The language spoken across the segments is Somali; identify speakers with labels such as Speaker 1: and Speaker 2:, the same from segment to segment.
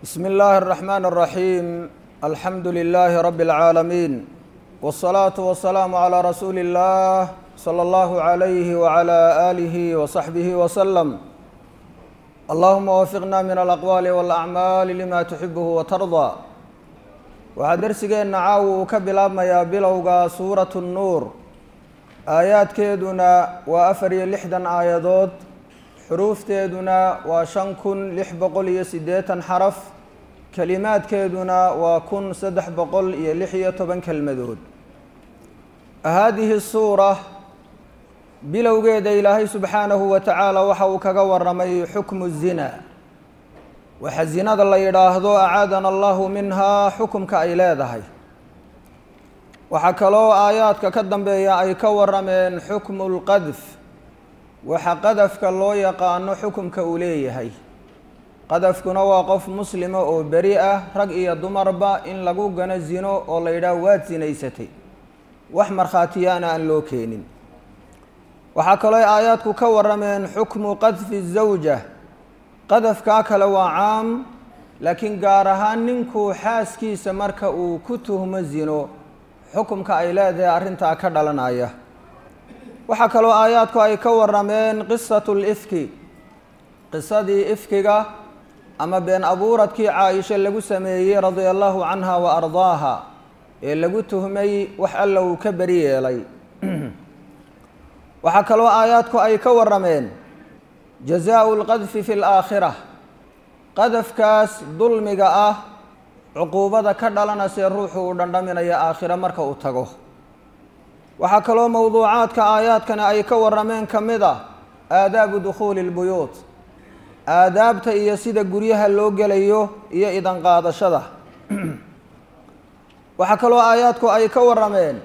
Speaker 1: بسم الله الرحمن الرحيم الحمد لله رب العالمين والصلاة والسلام على رسول الله صلى الله عليه وعلى آله وصحبه وسلم اللهم وفقنا من الأقوال والأعمال لما تحبه وترضى waxaa dersigeenna caawa uu ka bilaabmayaa bilowga suuratu nnuur aayaadkeeduna waa afar iyo lixdan aayadood xuruufteeduna waa shan kun lix boqol iyo siddeetan xaraf kelimaadkeeduna waa kun saddex boqol iyo lix iyo toban kelmadood haadihi suura bilowgeeda ilaahay subxaanahu wa tacaala waxa uu kaga waramay xukmu zina waxa zinada la yidhaahdo acaadana allahu minhaa xukumka ay leedahay waxaa kaloo aayaadka ka dambeeya ay ka warameen xukmu lqadf waxa qadafka loo yaqaano xukumka uu leeyahay qadafkuna waa qof muslima oo beri ah rag iyo dumarba in lagu gano zino oo la yidhaah waad sinaysatay wax markhaatiyaana aan loo keenin waxaa kaloo aayaadku ka warameen xukmu qadfi zawja qadafkaa kale waa caam laakiin gaar ahaan ninkuu xaaskiisa marka uu ku tuhmo zino xukumka ay leedahay arrintaa ka dhalanaya waxaa kaloo aayaadku ay ka warameen qisatu lifki qisadii ifkiga ama been abuuradkii caaisha lagu sameeyey radia allahu canha wa ardaaha ee lagu tuhmay wax alla uu ka beri yeelay waxaa kaloo aayaadku ay ka warameen jazaau lqadfi fi laakhira qadafkaas dulmiga ah cuquubada ka dhalanasee ruuxu uu dhandhaminaya aakhiro marka uu tago waxaa kaloo mowduucaadka aayaadkani ay ka warameen ka mid ah aadaabu dukhuuli lbuyuut aadaabta iyo sida guryaha loo gelayo iyo idan qaadashada waxaa kaloo aayaadku ay ka warameen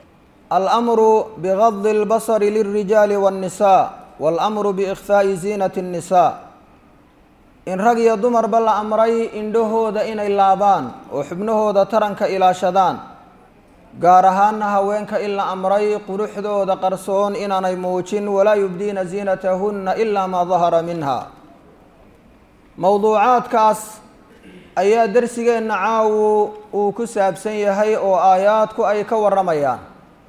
Speaker 1: almru bigadi اlbasri lilrijaali waاnnisaa waاlamru biikhfaa'i ziinati الnisaa in rag iyo dumarba la amray indhahooda inay laabaan oo xubnahooda taranka ilaashadaan gaar ahaana haweenka in la amray quruxdooda qarsoon inaanay muujin walaa yubdiina ziinatahunna ilaa maa dahara minha mowduucaadkaas ayaa dersigeenna caawu uu ku saabsan yahay oo aayaadku ay ka waramayaan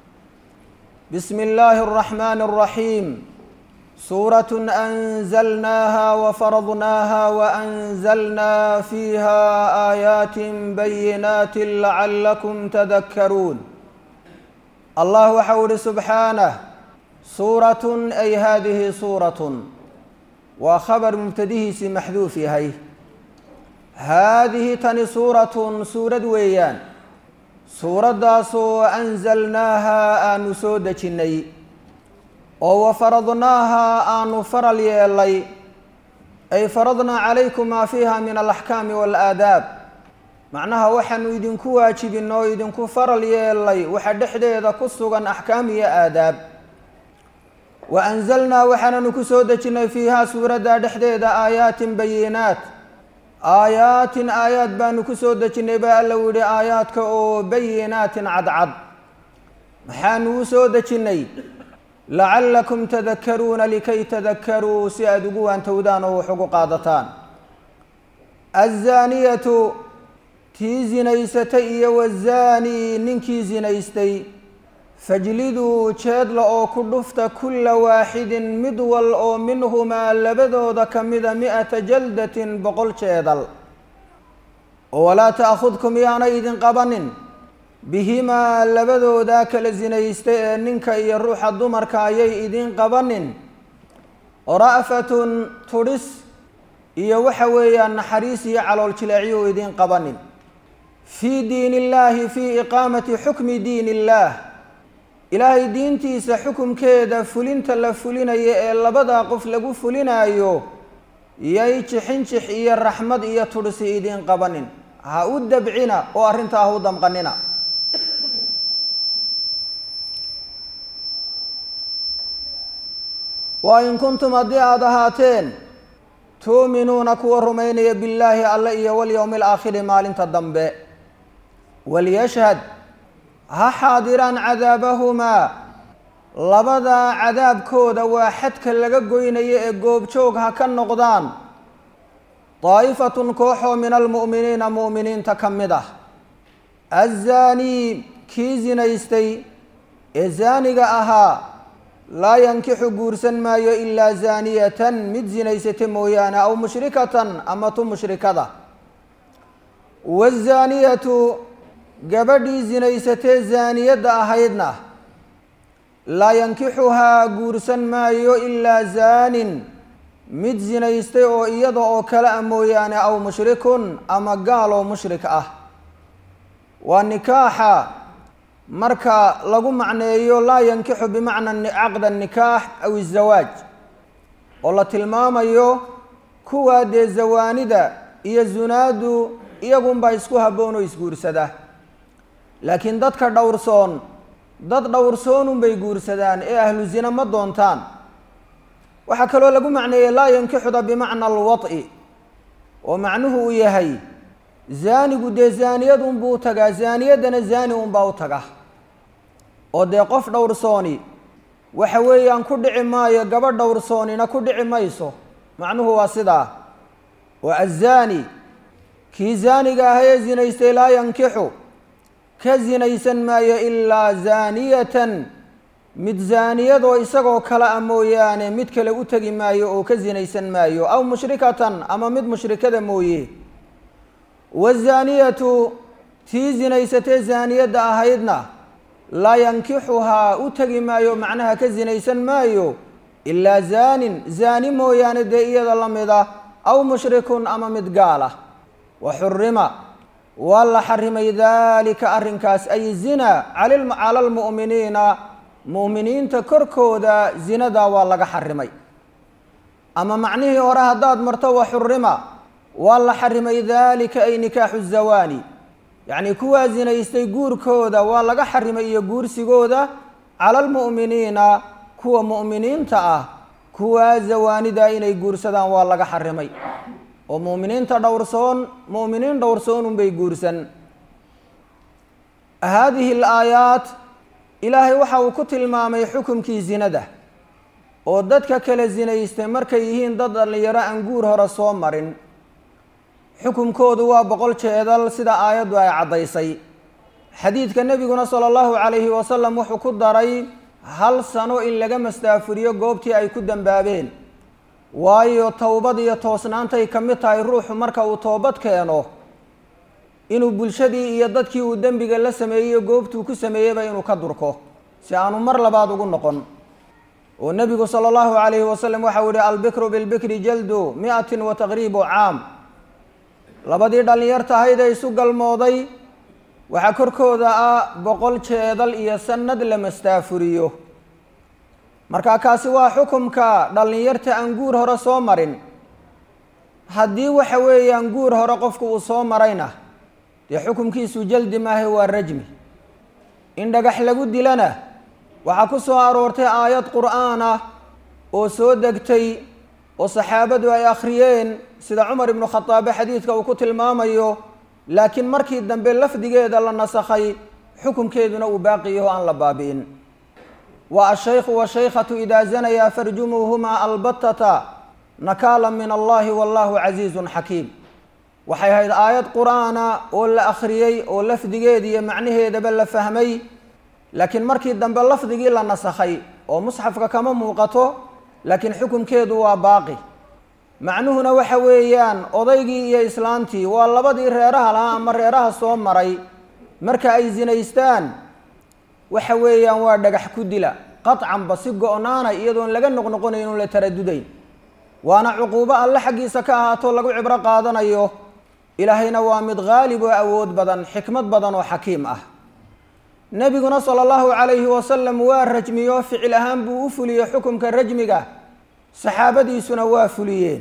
Speaker 1: bismi illaahi اraxmaani اraxiim suuraة أnzlnaaha wfaradnaaha وأnzlnaa fiiha آayaat bayinaat lacalakum tadakaruun allah waxau ihi subxaanah suuraة ay hadihi suuraة waa khabar mubtadihiisii maxduuf yahay haadihi tani suuratun suurad weeyaan suuraddaasoo anzalnaaha aanu soo dejinnay oo wafaradnaaha aanu faral yeelay ay faradnaa calaykum maa fiiha min alaxkaami waalaadaab macnaha waxaanu idinku waajibin oo idinku faral yeelay waxa dhexdeeda ku sugan axkaam iyo aadaab wa anzalnaa waxaananu ku soo dejinnay fiihaa suuradda dhexdeeda aayaatin bayinaat aayaatin aayaad baanu ku soo dejinnay baa alla yihi aayaadka oo bayinaatin cadcad maxaanu u soo dejinnay lacalakum tadakaruuna likay tadakaruu si aada ugu waantowdaan oo wax ugu qaadataan azaaniyatu tii zinaysatay iyo wazaanii ninkii zinaystay fajliduu jeedla oo ku dhufta kulla waaxidin mid wal oo minhumaa labadooda ka mida mi-ata jaldatin boqol jeedal oo walaa ta'khudkum yaanay idin qabanin bihimaa labadoodaa kala zinaystay ee ninka iyo ruuxa dumarka ayay idiin qabanin ra'fatun tudhis iyo waxa weeyaan naxariis iyo calool jileecyo idiin qabanin fii diin illaahi fii iqaamati xukmi diin illaah ilaahay diintiisa xukumkeeda fulinta la fulinayo ee labadaa qof lagu fulinaayo yay jixinjix iyo raxmad iyo tudhisi idiin qabanin ha u dabcina oo arrintaa ha u damqanina wa in kuntum haddii aada ahaateen tuuminuuna kuwa rumaynaya billaahi alle iyo walyowmi alaakhiri maalinta dambe walyashhad ha xaadiraan cadaabahumaa labadaa cadaabkooda waa xadka laga goynayo ee goobjoog ha ka noqdaan daa'ifatun kooxoo min almu'miniina mu'miniinta ka mid ah azaanii kii zinaystay ee zaaniga ahaa laa yankixu guursan maayo ilaa zaaniyatan mid zinaysata mooyaane aw mushrikatan ama tu mushrikada wazaaniyatu gabadhii zinaysatee zaaniyadda ahaydna laa yankixuhaa guursan maayo ilaa zaanin mid zinaystay oo iyada oo kale a mooyaane aw mushrikun ama gaal oo mushrik ah waa nikaaxa marka lagu macneeyo laa yankixu bimacna caqda nikaax aw izawaaj oo la tilmaamayo kuwaa dee zawaanida iyo zunaadu iyagunbaa isku habboon oo isguursada laakiin dadka dhowrsoon dad dhowrsoonunbay guursadaan ee ahlu zina ma doontaan waxaa kaloo lagu macneeyey laa yankixuda bimacna alwad'i oo macnuhu uu yahay zaanigu dee zaaniyad unbuu u tagaa zaaniyaddana zaani unbaa u taga oo dee qof dhowrsooni waxa weeyaan ku dhici maayo gabadh dhowrsoonina ku dhici mayso macnuhu waa sidaa oo azaani kii zaaniga ah ee zinaystay laa yankixu ka zinaysan maayo ilaa zaaniyatan mid zaaniyadoo isagoo kale a mooyaane mid kale u tegi maayo oo ka zinaysan maayo aw mushrikatan ama mid mushrikada mooye wazaaniyatu tii zinaysatee zaaniyadda ahaydna laa yankixuhaa u tegi maayo macnaha ka zinaysan maayo ilaa zaanin zaani mooyaane dee iyada la mida aw mushrikun ama mid gaala wa xurima waa la xarimay daalika arrinkaas ay zina cala almu'miniina mu'miniinta korkooda zinadaa waa laga xarimay ama macnihii hore haddaad marto wa xurima waa la xarimay daalika ay nikaaxu zawaani yacnii kuwaa zinaystay guurkooda waa laga xarimay iyo guursigooda cala almu'miniina kuwa mu'miniinta ah kuwaa zawaanida inay guursadaan waa laga xarimay oo mu'miniinta dhowrsoon mu'miniin dhowrsoonunbay guursan haadihi alaayaat ilaahay waxa uu ku tilmaamay xukumkii zinada oo dadka kala zinaystay markay yihiin dad dhallinyaro aan guur hore soo marin xukumkoodu waa boqol jeedal sida aayaddu ay caddaysay xadiidka nebiguna sala allahu calayhi wasalam wuxuu ku daray hal sano in laga mastaafuriyo goobtii ay ku dambaabeen waayo towbad iyo toosnaantay ka mid tahay ruuxu marka uu toobad keeno inuu bulshadii iyo dadkii uu dembiga la sameeyeyo goobtuu ku sameeyeyba inuu ka durko si aanu mar labaad ugu noqon oo nebigu sala allahu calayhi wasalam waxau yihi albikru bilbikri jaldu mi-atin wa taqriibu caam labadii dhallinyartahaydee isu galmooday waxaa korkooda ah boqol jeedal iyo sanad la mastaafuriyo marka kaasi waa xukumka dhallinyarta aan guur hore soo marin haddii waxa weeyaan guur hore qofku uu soo marayna dee xukumkiisu jaldi maahe waa rajmi in dhagax lagu dilana waxaa ku soo aroortay aayad qur'aan ah oo soo degtay oo saxaabadu ay akhriyeen sida cumar ibnu khadaabe xadiidka uu ku tilmaamayo laakiin markii dambe lafdigeeda la nasakhay xukumkeeduna uu baaqi yaho aan la baabi'in wa ashaykhu washaykhatu idaa zanayaa farjumuuhumaa albatata nakaala min allahi wallahu casiizun xakiim waxay ahayd aayad qur'aana oo la akhriyey oo lafdigeeda iyo macnaheedaba la fahmay laakiin markii dambe lafdigii la nasakhay oo musxafka kama muuqato laakiin xukumkeedu waa baaqi macnuhuna waxa weeyaan odaygii iyo islaantii waa labadii reeraha lahaa ama reeraha soo maray marka ay zinaystaan waxa weeyaan waa dhagax ku dila qaطcanba si go-naana iyadoon laga noqnoqonayn un la taradudayn waana cuquubo alle xaggiisa ka ahaato lagu cibro qaadanayo ilaahayna waa mid haalib oo awood badan xikmad badan oo xakiim ah nebiguna sala allahu calayhi wasalam waa rajmiyo ficil ahaan buu u fuliyey xukumka rajmiga saxaabadiisuna waa fuliyeen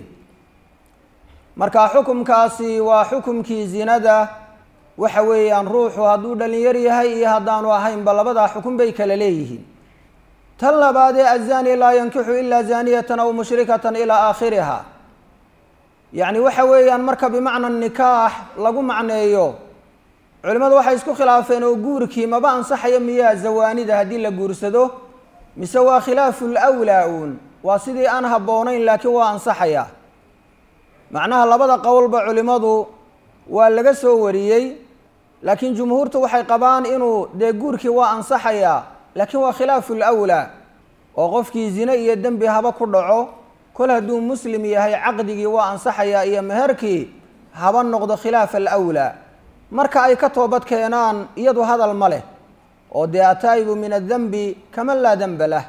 Speaker 1: marka xukumkaasi waa xukumkii zinada waxa weeyaan ruuxu hadduu dhalinyar yahay iyo haddaanu ahaynba labadaa xukun bay kala leeyihiin tan labaad ee azani laa yankixu ilaa zaniyatan aw mushrikatan ilaa aakhiriha yacni waxa weeyaan marka bimacna nikaax lagu macneeyo culimmadu waxay isku khilaafeen oo guurkii maba ansaxayo miyaa zawaanida haddii la guursado mise waa khilaafu lwlaa uun waa sidii aan habboonayn laakiin waa ansaxaya macnaha labada qowlba culimmadu waa laga soo wariyey laakiin jumhuurtu waxay qabaan inuu dee guurkii waa ansaxayaa laakiin waa khilaafu lwlaa oo qofkii zine iyo dembi haba ku dhaco kol hadduu muslim yahay caqdigii waa ansaxayaa iyo meherkii haba noqdo khilaafa alwlaa marka ay ka toobad keenaan iyadu hadal ma leh oo dee ataa'ibu min adanbi kaman laa denba lah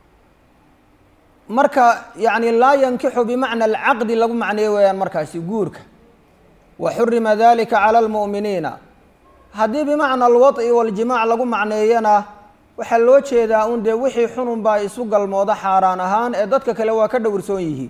Speaker 1: marka yacni laa yankixu bimacna alcaqdi lagu macneeyo weeyaan markaasi guurka wa xurima dalika cala almu'miniina haddii bimacna alwad'i waljimaac lagu macneeyana waxaa loo jeedaa un dee wixii xunun baa isu galmooda xaaraan ahaan ee dadka kale waa ka dhowrsoon yihiin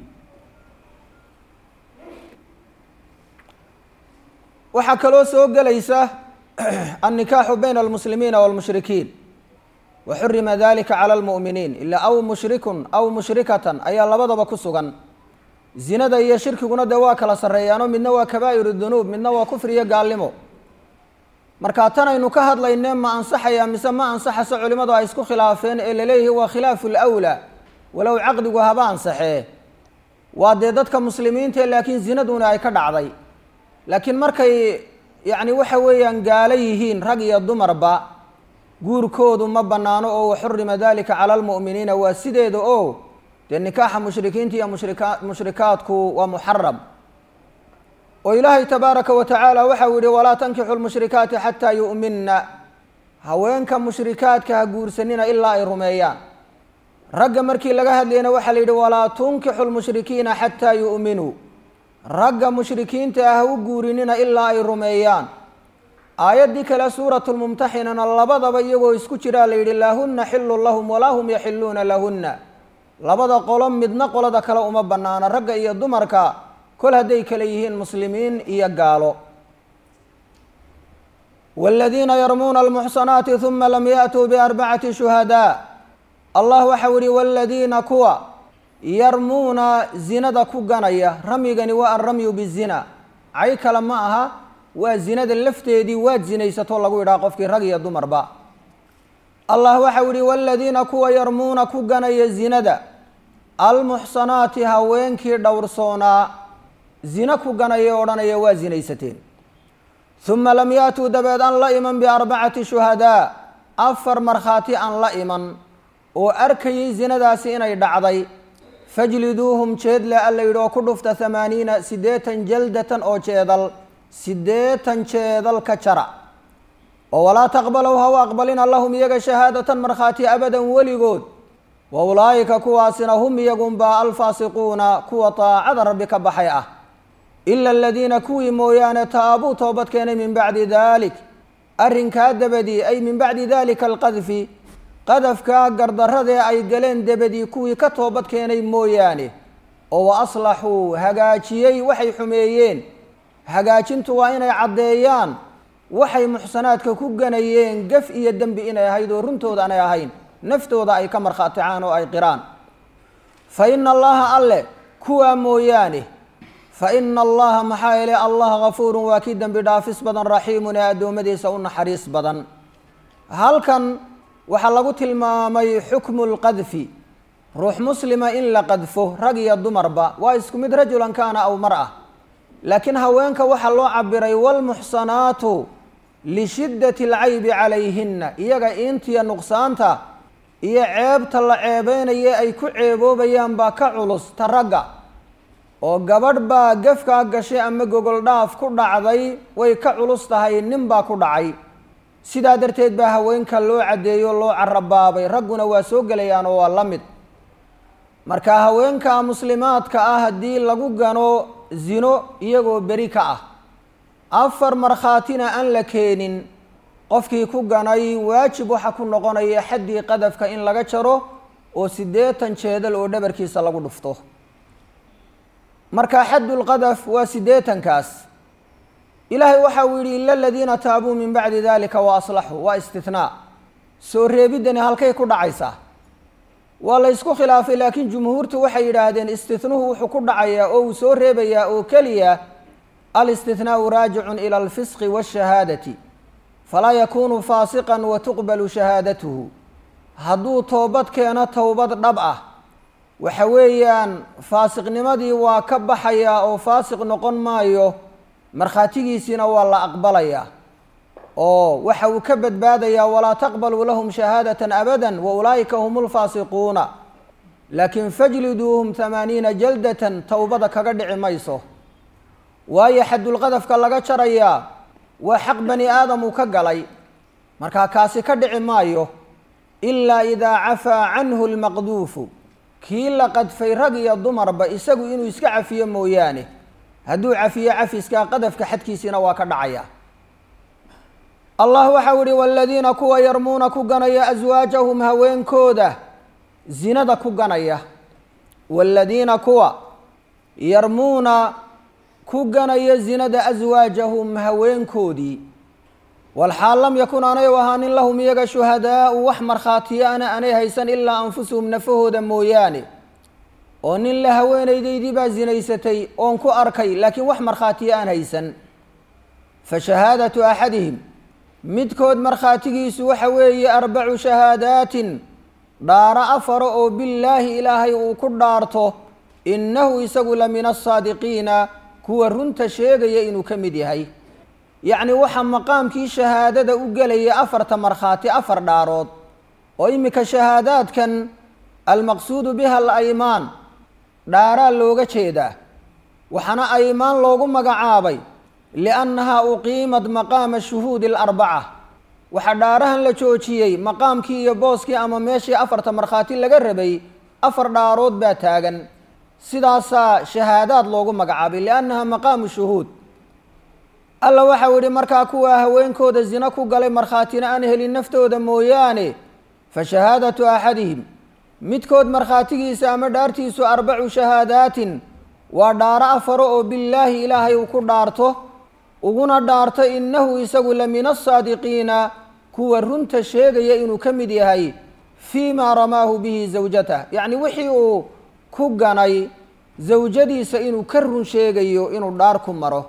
Speaker 1: waxaa kaloo soo gelaysa annikaaxu bayna almuslimiina waalmushrikiin wa xurima dalika cala almu'miniin ilaa aw mushrikun aw mushrikatan ayaa labadaba ku sugan zinada iyo shirkiguna dee waa kala sarreeyaano midna waa kabaa'iru dunuub midna waa kufri iyo gaalnimo marka tan aynu ka hadlayne ma ansaxaya mise ma ansaxaso culimmadu ay isku khilaafeen ee laleeyihi waa khilaafu lwlaa walow caqdigu haba ansaxee waa dee dadka muslimiinta laakiin zinaduna ay ka dhacday laakiin markay yacni waxa weeyaan gaalo yihiin rag iyo dumarba guurkoodu ma bannaano oo waxurima dalika cala almu'miniina waa sideeda oo dee nikaaxa mushrikiinta iyo mushrika mushrikaadku waa muxaram oo ilaahay tabaaraka wa tacaala waxau yihi walaa tankixu lmushrikaati xataa yu'minna haweenka mushrikaadka ha guursanina ilaa ay rumeeyaan ragga markii laga hadlayna waxaa la yidhi walaa tunkixu lmushrikiina xataa yu'minuu ragga mushrikiinta ah ha u guurinina ilaa ay rumeeyaan aayaddii kale suuratu lmumtaxinana labadaba iyagoo isku jiraa la yidhi laahunna xilun lahum walaa hum yaxiluuna lahunna labada qolo midna qolada kale uma bannaana ragga iyo dumarka kol hadday kale yihiin muslimiin iyo gaalo wاladiina yarmuuna almuxsanaati huma lam ya'tuu biarbacati shuhadaa allah waxau yihi wاladiina kuwa yarmuuna zinada ku ganaya ramyigani waa alramyu bizina cay kale ma aha waa zinada lafteedii waad zinaysatoo lagu yidhaha qofkii rag iyo dumarba allah waxau yihi wاladiina kuwa yarmuuna ku ganaya zinada almuxsanaati haweenkii dhowrsoonaa zina ku ganaya odhanaya waa zinaysateen huma lam yaatuu dabeed aan la iman biarbacati shuhadaa afar markhaati aan la iman oo arkayay zinadaasi inay dhacday fajliduuhum jeedle alla yidhi oo ku dhufta hamaaniina siddeetan jaldatan oo jeedal siddeetan jeedal ka jara oo walaa taqbalow ha u aqbalina lahum iyaga shahaadatan markhaati abadan weligood wa ulaa'ika kuwaasina hum iyagunbaa alfaasiquuna kuwa taacada rabbi ka baxay ah ila aladiina kuwii mooyaane taabuu toobad keenay min bacdi dalik arrinkaa dabadii ay min bacdi dalika alqadfi qadafkaa gardaradee ay galeen dabadii kuwii ka toobad keenay mooyaane oo wa aslaxuu hagaajiyey waxay xumeeyeen hagaajintu waa inay caddeeyaan waxay muxsanaadka ku ganayeen gaf iyo dembi inay ahayd oo runtooda aanay ahayn naftooda ay ka markhaaticaan oo ay qiraan fa ina allaha alle kuwaa mooyaane fa ina allaha maxaa yeele allah gafuurun waa kii dembi dhaafis badan raxiimun ee addoommadiisa u naxariis badan halkan waxaa lagu tilmaamay xukmu lqadfi ruux muslima in la qadfo rag iyo dumarba waa isku mid rajulan kaana aw mar ah laakiin haweenka waxaa loo cabiray waalmuxsanaatu lishiddati alcaybi calayhinna iyaga intiya nuqsaanta iyo ceebta la ceebeynaya ay ku ceeboobayaan baa ka culus ta ragga oo gabadh baa gafkaa gashay ama gogol dhaaf ku dhacday way ka culus tahay nin baa ku dhacay sidaa darteed baa haweenka loo caddeeyo loo carabaabay ragguna waa soo gelayaan oo waa la mid marka haweenka muslimaadka ah haddii lagu gano zino iyagoo beri ka ah afar markhaatina aan la keenin qofkii ku ganay waajib waxa ku noqonaya xaddii qadafka in laga jaro oo siddeetan jeedal oo dhabarkiisa lagu dhufto marka xaddulqadaf waa siddeetankaas ilaahay waxa uu yidhi ila aladiina taabuu min bacdi dalika wa aslaxuu waa istinaa soo reebiddani halkay ku dhacaysaa waa la ysku khilaafay laakiin jumhuurtu waxay yidhaahdeen istinuhu wuxuu ku dhacayaa oo uu soo reebayaa oo keliya alistinaau raajicun ila alfisqi waashahaadati falaa yakunu faasiqan wa tuqbalu shahaadatuhu hadduu toobad keeno towbad dhab ah waxa weeyaan faasiqnimadii waa ka baxayaa oo faasiq noqon maayo markhaatigiisiina waa la aqbalayaa oo waxa uu ka badbaadayaa walaa taqbaluu lahum shahaadatan abada wa ulaa'ika hum lfaasiquuna laakiin fajliduuhum hamaaniina jaldatan towbada kaga dhici mayso waayo xadulqadafka laga jarayaa waa xaq bani aadam uu ka galay markaa kaasi ka dhici maayo ilaa idaa cafaa canhu lmaqduufu kii la qadfay rag iyo dumarba isagu inuu iska cafiyo mooyaane hadduu cafiyo cafiskaa qadafka xadkiisiina waa ka dhacaya allah waxau ihi waladiina kuwa yarmuuna ku ganaya aswaajahum haweenkooda zinada ku ganaya waaladiina kuwa yarmuuna ku ganaya zinada aswaajahum haweenkoodii walxaal lam yakun aanay u ahaanin lahum iyaga shuhadaau wax markhaatiyaana aanay haysan ilaa anfusuhum nafahooda mooyaane oo nin la haweenaydaydii baa zinaysatay oon ku arkay laakiin wax markhaatiya aan haysan fa shahaadatu axadihim midkood markhaatigiisu waxa weeye arbacu shahaadaatin dhaaro afaro oo billaahi ilaahay uu ku dhaarto innahu isagu la min asaadiqiina kuwa runta sheegaya inuu ka mid yahay yacni waxaa maqaamkii shahaadada u gelaya afarta markhaati afar dhaarood oo iminka shahaadaadkan almaqsuudu biha alaymaan dhaaraa looga jeedaa waxaana aymaan loogu magacaabay liannahaa uqiimad maqaama shuhuudi alarbaca waxaa dhaarahan la joojiyey maqaamkii iyo booskii ama meeshii afarta markhaati laga rabay afar dhaarood baa taagan sidaasaa shahaadaad loogu magacaabay liannaha maqaamu shuhuud alla waxau yihi markaa kuwa haweenkooda zina ku galay markhaatina aan helin naftooda mooyaane fa shahaadatu axadihim midkood markhaatigiisa ama dhaartiisu arbacu shahaadaatin waa dhaaro afaro oo billaahi ilaahay uu ku dhaarto uguna dhaarto innahu isagu la min asaadiqiina kuwa runta sheegaya inuu ka mid yahay fii maa ramaahu bihi zawjatah yacni wixii uu ku ganay zawjadiisa inuu ka run sheegayo inuu dhaar ku maro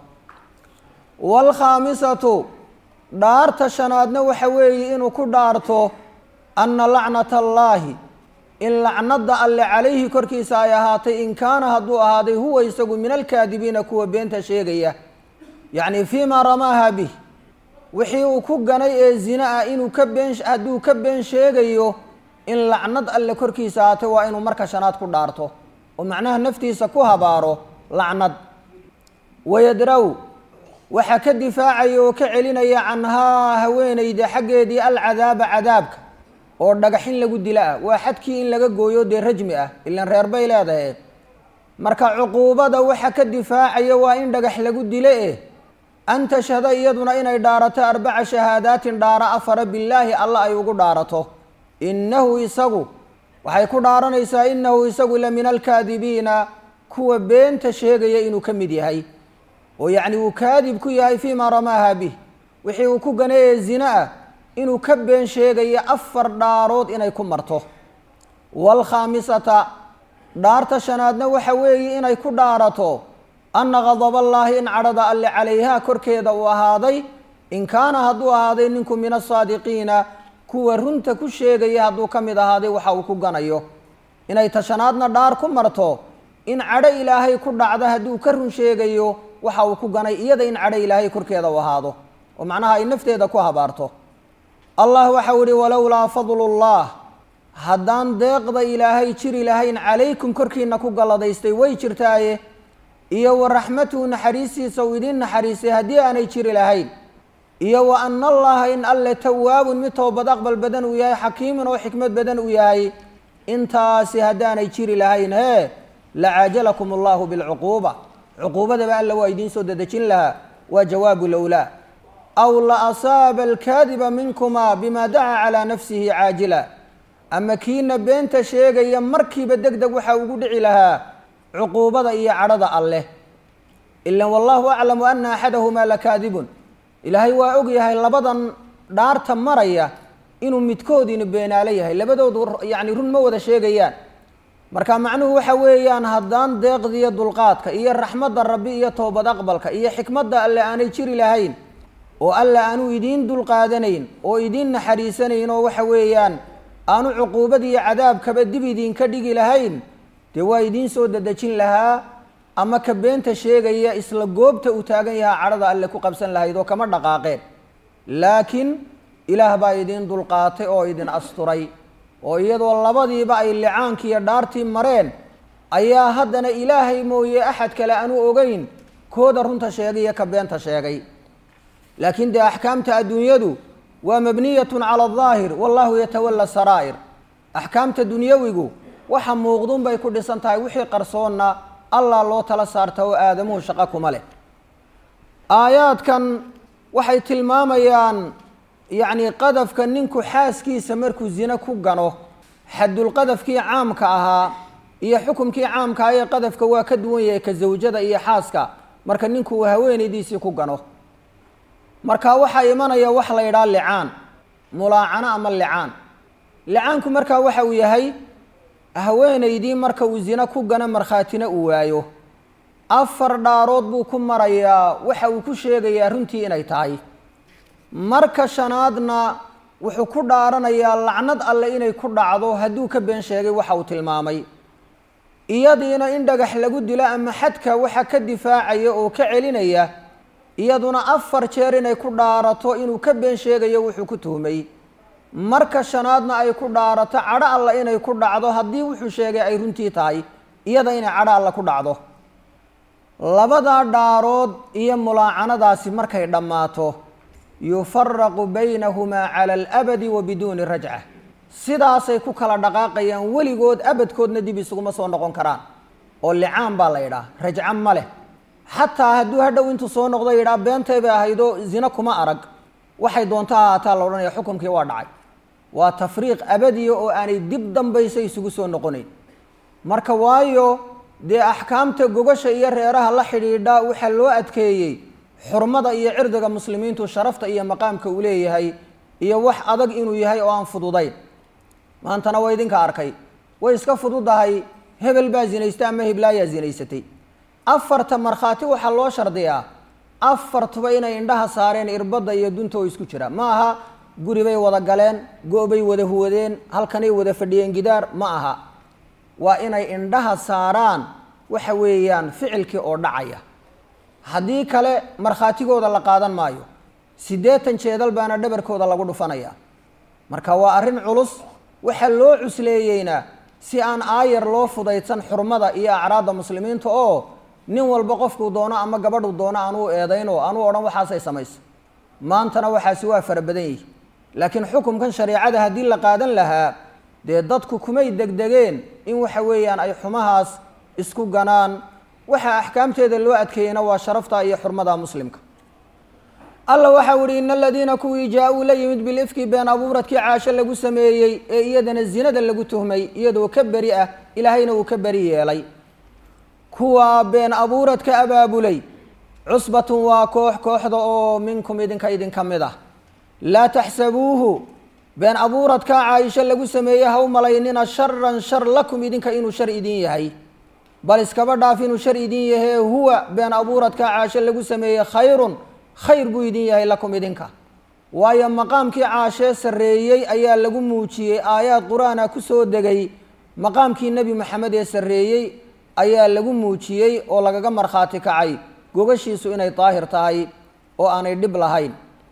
Speaker 1: waalkhaamisatu dhaarta shanaadna waxa weeye inuu ku dhaarto anna lacnata allaahi in lacnada alle calayhi korkiisa ay ahaatay in kaana hadduu ahaaday huwa isagu min alkaadibiina kuwa beenta sheegaya yacni fii maa ramaaha bih wixii uu ku ganay ee zina ah inuu ka been hadduu ka been sheegayo in lacnad alle korkiisa ahaatay waa inuu marka shanaad ku dhaarto oo macnaha naftiisa ku habaaro lacnad wayadraw waxaa ka difaacaya oo ka celinaya canhaa haweenayda xaggeedii alcadaaba cadaabka oo dhagaxin lagu dila ah waa xadkii in laga gooyo dee rajmi ah ilan reer bay leedahay marka cuquubada waxa ka difaacaya waa in dhagax lagu dilo eh an tashhada iyaduna inay dhaarato arbaca shahaadaatin dhaaro afara billaahi alla ay ugu dhaarato innahu isagu waxay ku dhaaranaysaa innahu isagu la min alkaadibiina kuwa beenta sheegaya inuu ka mid yahay oo yacni uu kaadib ku yahay fii maa ramaaha bih wixii uu ku ganay ee zina ah inuu ka been sheegayo afar dhaarood inay ku marto waalkhaamisata dhaarta shanaadna waxa weeye inay ku dhaarato anna gadaballaahi in cadhada alle calayhaa korkeeda uu ahaaday in kaana hadduu ahaaday ninku min asaadiqiina kuwa runta ku sheegaya hadduu ka mid ahaaday waxa uu ku ganayo inay tashanaadna dhaar ku marto in cadho ilaahay ku dhacda hadduu ka run sheegayo waxa uu ku ganay iyada in cadho ilaahay korkeeda u ahaado oo macnaha ay nafteeda ku habaarto allah waxau ihi walowlaa fadlullah haddaan deeqda ilaahay jiri lahayn calaykum korkiina ku galladaystay way jirtaaye iyo wa raxmatuhu naxariistiisa uu idiin naxariistay haddii aanay jiri lahayn iyo wa ana allaha in alle tawaabun mid toobad aqbal badan uu yahay xakiimun oo xikmad badan uu yahay intaasi haddaanay jiri lahayn hee lacaajalakum allahu bilcuquuba cuquubadaba alla waa idiin soo dedejin lahaa waa jawaabu lowlaa aw la asaaba alkaadiba minkuma bima dacaa calaa nafsihi caajila ama kiina beenta sheegaya markiiba deg deg waxaa ugu dhici lahaa cuquubada iyo cadhada alleh ilan wallahu aclamu ana axadahumaa lakaadibun ilaahay waa og yahay labadan dhaarta maraya inuu midkoodiina beenaalo yahay labadoodu yacni run ma wada sheegayaan marka macnuhu waxa weeyaan haddaan deeqdiiyo dulqaadka iyo raxmadda rabbi iyo toobad aqbalka iyo xikmadda alle aanay jiri lahayn oo alle aanu idiin dulqaadanayn oo idiin naxariisanayn oo waxa weeyaan aanu cuquubad iyo cadaabkaba dib idinka dhigi lahayn dee waa idiin soo dadejin lahaa ama ka beenta sheegaya isla goobta uu taagan yahaa cadhada alle ku qabsan lahayd oo kama dhaqaaqeen laakiin ilaah baa idiin dulqaatay oo idin asturay oo iyadoo labadiiba ay licaankii iyo dhaartii mareen ayaa haddana ilaahay mooye axad kale aanu ogeyn kooda runta sheegay iyo ka beenta sheegay laakiin dee axkaamta adduunyadu waa mabniyatun cala aldaahir wallahu yatawalla saraa'ir axkaamta dunyawigu waxa muuqdun bay ku dhisan tahay wixii qarsoonna allah loo tala saarta oo aadamuhu shaqo kuma leh aayaadkan waxay tilmaamayaan yacni qadafka ninku xaaskiisa markuu zine ku gano xadulqadafkii caamka ahaa iyo xukumkii caamka ah ee qadafka waa ka duwan yahay ka zawjada iyo xaaska marka ninku uu haweenaydiisii ku gano marka waxaa imanaya wax la yidhaha licaan mulaacano ama licaan licaanku markaa waxa uu yahay haweenaydii marka uu zine ku gano markhaatina uu waayo afar dhaarood buu ku marayaa waxa uu ku sheegayaa runtii inay tahay marka shanaadna wuxuu ku dhaaranayaa lacnad alle inay ku dhacdo hadduu ka been sheegay waxa uu tilmaamay iyadiina in dhagax lagu dilo ama xadka waxa ka difaacaya oo ka celinaya iyaduna afar jeer inay ku dhaarato inuu ka been sheegayo wuxuu ku tuhmay marka shanaadna ay ku dhaarato cadho alla inay ku dhacdo haddii wuxuu sheegay ay runtii tahay iyada inay cadho alla ku dhacdo labadaa dhaarood iyo mulaacanadaasi markay dhammaato yufaraqu baynahumaa cala alabadi wa biduuni rajca sidaasay ku kala dhaqaaqayaan weligood abadkoodna dib isuguma soo noqon karaan oo licaan baa la yidhaha rajco ma leh xataa hadduu hadhow intuu soo noqdo yidhaha beentay bay ahaydoo zine kuma arag waxay doonto ha haataa la odhanaya xukumkii waa dhacay waa tafriiq abadiya oo aanay dib dambaysa isugu soo noqonayn marka waayo dee axkaamta gogasha iyo reeraha la xidhiidha waxaa loo adkeeyey xurmada iyo cirdiga muslimiintu sharafta iyo maqaamka uu leeyahay iyo wax adag inuu yahay oo aan fududayn maantana waa idinka arkay way iska fududahay hebel baa zinaystay ama heblaayaa zinaysatay afarta markhaati waxaa loo shardiyaa afartuba inay indhaha saareen irbadda iyo dunta oo isku jira ma aha guri bay wada galeen go-bay wada huwadeen halkanay wada fadhiyeen gidaar ma aha waa inay indhaha saaraan waxa weeyaan ficilkii oo dhacaya haddii kale markhaatigooda la qaadan maayo siddeetan jeedal baana dhabarkooda lagu dhufanaya marka waa arrin culus waxaa loo cusleeyeyna si aan aayar loo fudaydsan xurmada iyo acraadda muslimiinta oo nin walba qofkuu doono ama gabadhuu doono aanuu eedayn oo anuu odhan waxaasay samayso maantana waxaasi waa fara badan yihi laakiin xukumkan shareecada haddii la qaadan lahaa dee dadku kumay degdegeen in waxa weeyaan ay xumahaas isku ganaan waxa axkaamteeda loo adkeeyena waa sharafta iyo xurmada muslimka alla waxau ihi in aladiina kuwii jaa-uu la yimid bilifki been abuuradkii caasho lagu sameeyey ee iyadana zinada lagu tuhmay iyadoo ka beri ah ilaahayna uu ka beri yeelay kuwa been abuuradka abaabulay cusbatun waa koox kooxda oo minkum idinka idinka mid ah laa taxsabuuhu been abuuradka caaisho lagu sameeyey ha u malaynina sharan shar lakum idinka inuu shar idin yahay bal iskaba dhaaf inuu shar idin yahee huwa been abuuradka caasho lagu sameeyey khayrun khayr buu idin yahay lakum idinka waayo maqaamkii caashee sarreeyey ayaa lagu muujiyey aayaad qur-aana ku soo degay maqaamkii nebi maxamed ee sarreeyey ayaa lagu muujiyey oo lagaga markhaati kacay gogashiisu inay daahir tahay oo aanay dhib lahayn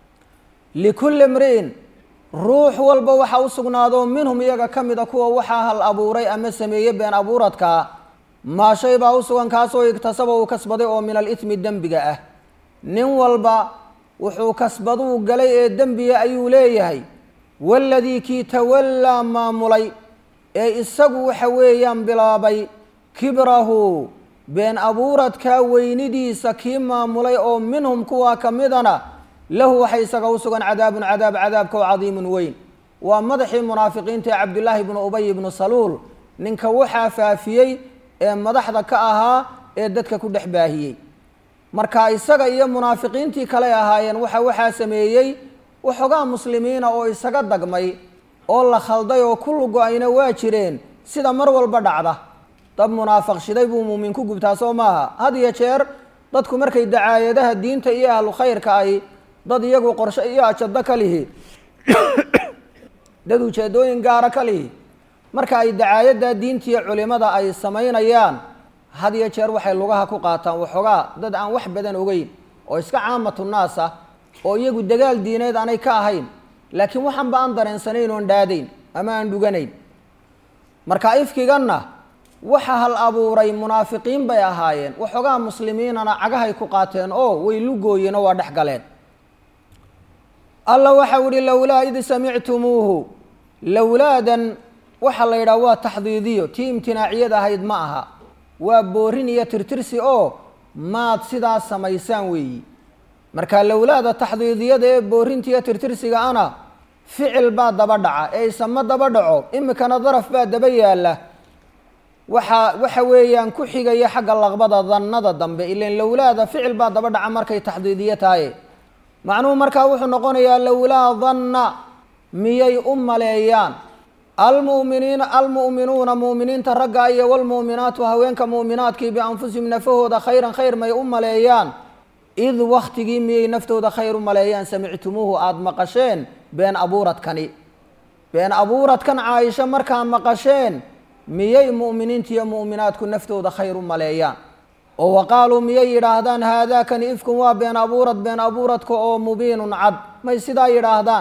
Speaker 1: likulli imri'in ruux walba waxaa u sugnaado minhum iyaga ka mid a kuwa waxaa hal abuuray ama sameeyey been abuuradka maa shay baa u sugan kaasoo igtasaba uu kasbaday oo min alitmi dembiga ah nin walba wuxuu kasbaduu galay ee dembiga ayuu leeyahay waladii kii tawallaa maamulay ee isagu waxa weeyaan bilaabay kibrahu been abuuradkaa weynidiisa kii maamulay oo minhum kuwaa ka midana lahu waxay isaga u sugan cadaabun cadaab cadaabka oo cadiimun weyn waa madaxii munaafiqiinta ee cabdillaahi bnu ubay ibnu saluul ninka waxaa faafiyey ee madaxda ka ahaa ee dadka ku dhex baahiyey marka isaga iyo munaafiqiintii kale ahaayeen waxa waxaa sameeyey waxoogaa muslimiina oo isaga dagmay oo la khalday oo ku lugo-ayna waa jireen sida mar walba dhacda dad munaafiq shiday buu muumin ku gubtaa soo maaha had iyo jeer dadku markay dacaayadaha diinta iyo ahlu khayrka ay dad iyagu qorshe iyo ajado ka lihi dad ujeedooyin gaara ka lihi marka ay dacaayadda diinta iyo culimada ay samaynayaan had iyo jeer waxay lugaha ku qaataan waxoogaa dad aan wax badan ogeyn oo iska caamatu naas ah oo iyagu dagaal diineed aanay ka ahayn laakiin waxanba aan dareensanayn oon dhaadayn ama aan dhuganayn marka ifkiganna waxa hal abuuray munaafiqiin bay ahaayeen waxoogaa muslimiinana cagahay ku qaateen oo way lugooyeen oo waa dhex galeen alla waxau ihi lowlaa id samictumuuhu lowlaadan waxaa la yidhaha waa taxdiidiyo tii imtinaaciyada ahayd ma aha waa boorin iyo tirtirsi oo maad sidaas samaysaan weeyi marka lowlaada taxdiidiyada ee boorinta iyo tirtirsiga ana ficil baa daba dhaca ee isama daba dhaco imikana daraf baa daba yaalla waxa waxa weeyaan ku xigaya xagga laqbada dannada dambe ilan lowlaada ficil baa daba dhaca markay taxdiidiyo tahay macnuhu markaa wuxuu noqonayaa lowlaa danna miyay u maleeyaan almuminiina almu'minuuna mu'miniinta ragga iyo walmu'minaatu haweenka mu'minaadkii bianfusihim nafahooda khayran khayr may u maleeyaan id waktigii miyay naftooda khayr u maleeyaan samictumuuhu aada maqasheen been abuuradkani been abuuradkan caaisho markaa maqasheen miyay mu'miniinta iyo mu'minaadku naftooda khayr u maleeyaan oo wa qaaluu miyay yidhaahdaan haadaakani ifkun waa been abuurad been abuuradka oo mubiinun cad may sidaa yidhaahdaan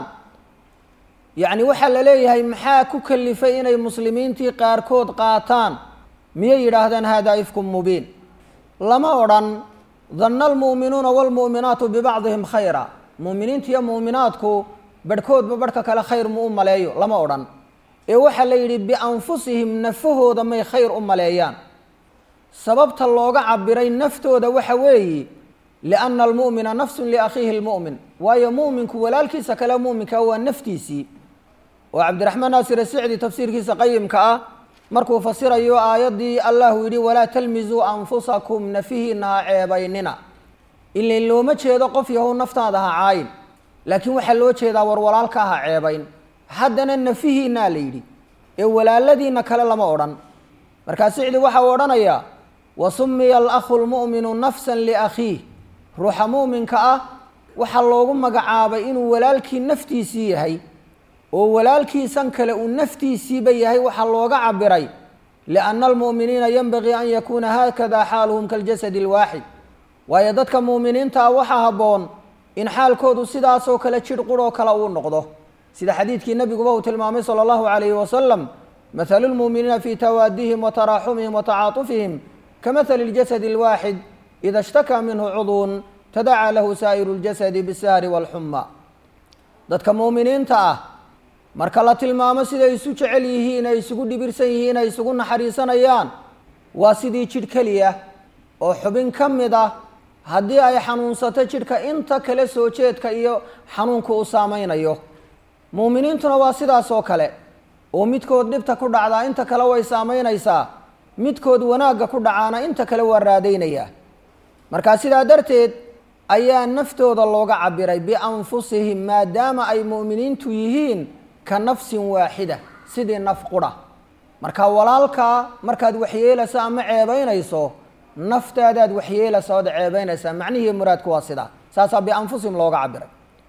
Speaker 1: yacni waxaa la leeyahay maxaa ku kalifay inay muslimiintii qaarkood qaataan miyay yidhaahdaan haadaa ifkun mubiin lama odhan danna almu'minuuna waalmu'minaatu bibacdihim khayra mu'miniinta iyo mu'minaadku barhkoodba barhka kale khayr mu u maleeyo lama odhan ee waxaa la yidhi bianfusihim nafahooda may khayr u maleeyaan sababta looga cabiray naftooda waxa weeye lianna almu'mina nafsun liakhiihi lmu'min waayo mu'minku walaalkiisa kale mu'minka waa naftiisii oo cabdiraxmaan naasir asicdi tafsiirkiisa qayimka ah markuu fasirayo aayaddii allahu yidhi walaa talmizuu anfusakum nafihiina ha ceebaynina ilain looma jeedo qof yahow naftaada ha caayin laakiin waxaa loo jeedaa war walaalka ha ceebayn haddana nafihiinaa la yidhi ee walaaladiina kale lama odhan markaa sicdi waxa uu odhanayaa wa sumiya alakhu lmu'minu nafsan liakhiih ruuxa mu'minka ah waxaa loogu magacaabay inuu walaalkii naftiisii yahay oo walaalkiisan kale uu naftiisiiba yahay waxaa looga cabiray lianna almu'miniina yenbagii an yakuuna haakada xaaluhum kaljasadi alwaaxid waayo dadka mu'miniinta ah waxaa habboon in xaalkoodu sidaasoo kale jidh quroo kale uu noqdo sida xadiidkii nebiguba uu tilmaamay sala allahu calayhi wasalam mathalu lmu'miniina fii tawaadihim wa taraaxumihim wa tacaatufihim kamahali اljasadi اlwaaxid ida ishtakaa minhu cudwun tadacaa lahu saa'iru اljasadi bisahri wاlxuma dadka mu'miniinta ah marka la tilmaamo siday isu jecel yihiin ay isugu dhibirsan yihiin ay isugu naxariisanayaan waa sidii jidh keliya oo xubin ka mid ah haddii ay xanuunsato jidhka inta kale soo jeedka iyo xanuunka uu saameynayo muuminiintuna waa sidaas oo kale oo midkood dhibta ku dhacdaa inta kale way saameynaysaa midkood wanaagga ku dhacaana inta kale waa raadaynayaa markaa sidaa darteed ayaa naftooda looga cabiray bianfusihim maadaama ay mu'miniintu yihiin ka nafsin waaxida sidii naf qura marka walaalkaa markaad waxyeelayso ama ceebaynayso naftaadaad waxyeelaysa ood ceebaynaysaa macnihii muraadku waa sidaa saasaa bianfusihim looga cabiray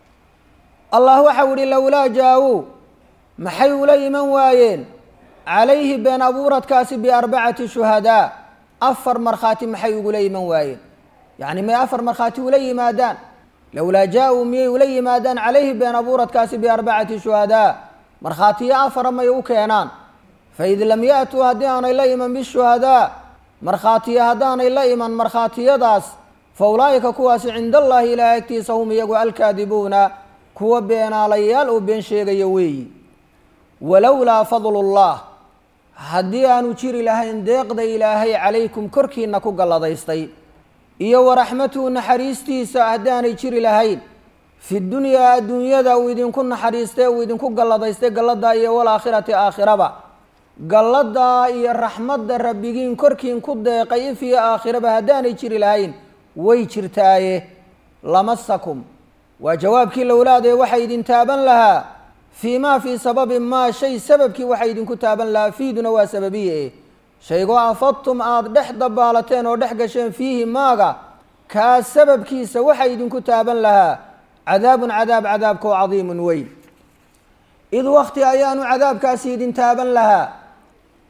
Speaker 1: allah waxau yihi lowlaa jaa-uu maxay ula iman waayeen calayhi been abuuradkaasi biarbacati shuhadaa afar markhaati maxay ugula iman waayeen yacni may afar markhaati ula yimaadaan lowlaa jaa-uu miyay ula yimaadaan calayhi been abuuradkaasi biarbacati shuhadaa markhaatiyo afara may u keenaan faid lam ya-tuu haddii aanay la iman bishuhadaa markhaatiyo haddaanay la iman markhaatiyadaas fa ulaa'ika kuwaasi cinda allaahi ilaahay agtiisa hum iyagu alkaadibuuna kuwa beenaalayaal oo been sheegaya weeyi walowlaa fadlullah haddii aanu jiri lahayn deeqda ilaahay calaykum korkiina ku galladaystay iyo waraxmatuhu naxariistiisa haddaanay jiri lahayn fi dunyaa adduunyada uu idinku naxariistay uu idinku galladaystay galladaa iyo walaakhirati aakhiraba galladaa iyo raxmadda rabbigiin korkiin ku deeqay if iyo aakhiraba haddaanay jiri lahayn way jirtaaye lamasakum waa jawaabkii lowlaadee waxay idin taaban lahaa fii maa fii sababi maa shay sababkii waxay idinku taaban lahaa fiiduna waa sababiye shaygoo afadtum aada dhex dabaalateen oo dhex gasheen fiihi maaga kaa sababkiisa waxay idinku taaban lahaa cadaabun cadaab cadaabkoo cadiimun weyn id wakti ayaanu cadaabkaasi idin taaban lahaa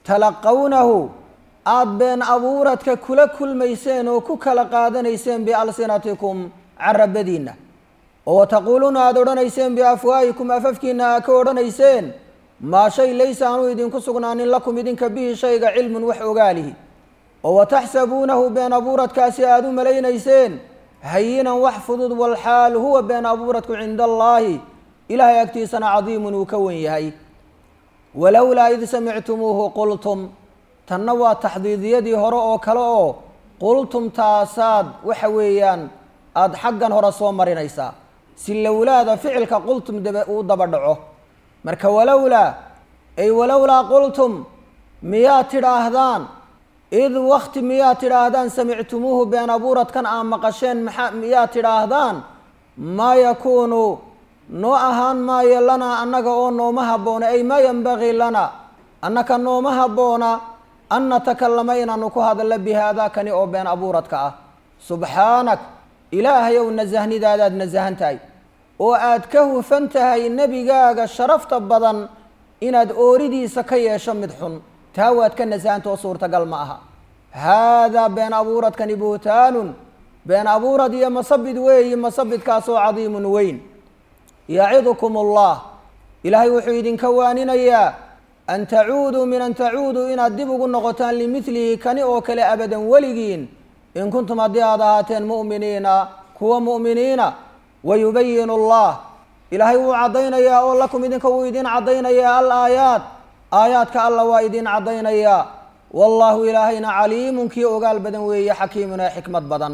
Speaker 1: talaqawnahu aada been abuuradka kula kulmayseen oo ku kala qaadanayseen bialsinatikum carabadiinna oo wataquuluuna aada odhanayseen biafwaahikum afafkiina aa ka odhanayseen maa shay laysa aanu idinku sugnaanin lakum idinka bihi shayga cilmun wax ogaalihi oo wataxsabuunahu been abuuradkaasi aada u malaynayseen hayinan wax fudud walxaal huwa been abuuradku cinda allaahi ilaahay agtiisana cadiimun uu ka wen yahay walowlaa id samictumuuhu qultum tanna waa taxdiidiyadii hore oo kale oo qultum taasaad waxa weeyaan aada xaggan hore soo marinaysaa si lowlaada ficilka qultum daba uu daba dhaco marka walowlaa ay walowlaa qultum miyaad tidhaahdaan id wakti miyaad tidhaahdaan samictumuuhu been abuuradkan aa maqasheen maxaa miyaad tidhaahdaan maa yakuunu noo ahaan maayo lanaa annaga oo nooma habboona ay maa yanbagii lana annaka nooma habboona an natakallama inaanu ku hadallo bi haadaakani oo been abuuradka ah subxaanak ilaahayow nasahnidaadaad nasahan tahay oo aad ka hufan tahay nebigaaga sharafta badan inaad ooridiisa ka yeesho mid xun taa waad ka nasahanta oo suurtagal ma aha haadaa been abuuradkani buhtaanun been abuurad iyo masabid weeyi masabidkaasoo cadiimun weyn yacidukum allah ilaahay wuxuu idinka waaninayaa an tacuuduu min an tacuuduu inaad dib ugu noqotaan limidlihi kani oo kale abadan weligiin in kuntum haddii aad ahaateen mu'miniina kuwa mu'miniina wayubayin allah ilaahay wuu caddaynayaa oo lakum idinka wuu idin caddaynayaa al aayaat aayaadka alla waa idin caddaynayaa wallaahu ilaahayna caliimun kii ogaal badan weeye xakiimun ee xikmad badan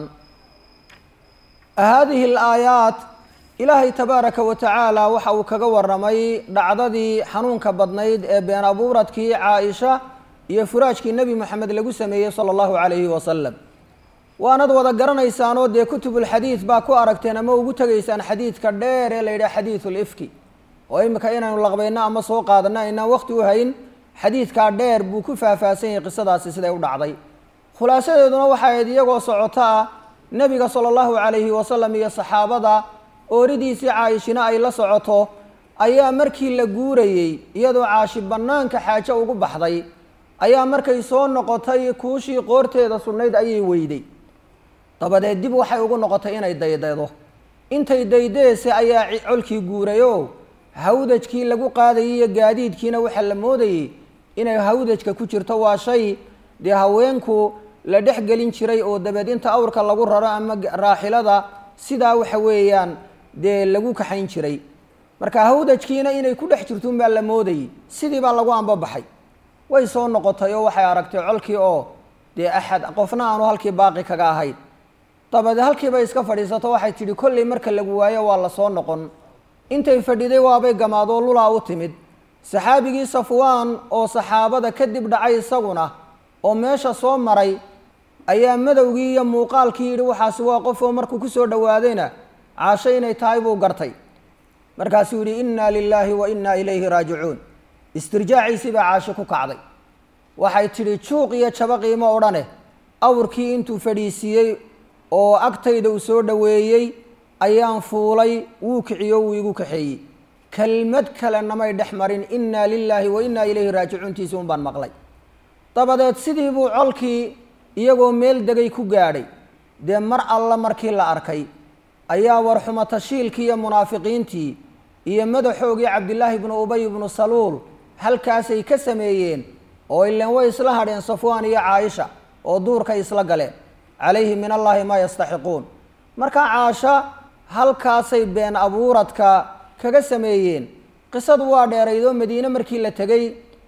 Speaker 1: haadihi alaayaat ilaahay tabaaraka wa tacaala waxa uu kaga waramay dhacdadii xanuunka badnayd ee been abuuradkii caaisha iyo furaajkii nebi moxamed lagu sameeyey sala allahu calayhi wasalam waanad wada garanaysaanoo dee kutubulxadiid baa ku aragteen ama ugu tegaysaan xadiidka dheer ee la yidhaha xadiidu lifki oo imika inaynu laqbayno ama soo qaadano aynaan waqti u hayn xadiidkaa dheer buu ku faahfaahsan yahay qisadaasi siday u dhacday khulaasadeeduna waxay ahayd iyagoo socoto ah nebiga sala allahu calayhi wasalam iyo saxaabada ooridiisii caayishina ay la socoto ayaa markii la guurayey iyadoo caashi bannaanka xaajo ugu baxday ayaa markay soo noqotay kuushii qoorteeda sudnayd ayay weyday dabadeed dib waxay ugu noqotay inay daydaydo intay daydeese ayaa colkii guurayoo hawdajkii lagu qaadayay iyo gaadiidkiina waxaa la moodayey inay hawdajka ku jirto waa shay dee haweenku la dhex gelin jiray oo dabeed inta awrka lagu raro ama raaxilada sidaa waxa weeyaan dee lagu kaxayn jiray marka hawdajkiina inay ku dhex jirtuun baa la moodayey sidii baa lagu ambabaxay way soo noqotay oo waxay aragtay colkii oo dee axad qofna aanu halkii baaqi kaga ahayn dabadeed halkiibay iska fadhiisato waxay tidhi kolley marka lagu waayo waa la soo noqon intay fadhiday waabay gamaadoo lulaa u timid saxaabigii safwaan oo saxaabada kadib dhacay isaguna oo meesha soo maray ayaa madowgii iyo muuqaalkii yidhi waxaasi waa qof oo markuu kusoo dhowaadayna caasho inay tahay buu gartay markaasuu yidhi innaa lilaahi wa innaa ilayhi raajicuun istirjaaciisii baa caasho ku kacday waxay tidhi juuq iyo jabo qiimo odhane awrkii intuu fadhiisiiyey oo agtayda uu soo dhoweeyey ayaan fuulay wuu kiciyo wuu igu kaxeeyey kelmad kale namay dhex marin innaa lilaahi wa innaa ilayhi raajicuuntiisii un baan maqlay dabadeed sidii buu colkii iyagoo meel degay ku gaadhay dee mar alla markii la arkay ayaa warxumo tashiilkii iyo munaafiqiintii iyo madaxoogii cabdillaahi ibnu ubay ibnu saluul halkaasay ka sameeyeen oo ileen way isla hadheen safwaan iyo caaisha oo duurkay isla galeen calayhi min allaahi maa yastaxiquun markaa caasha halkaasay been abuuradka kaga sameeyeen qisadu waa dheeraydoo madiine markii la tegey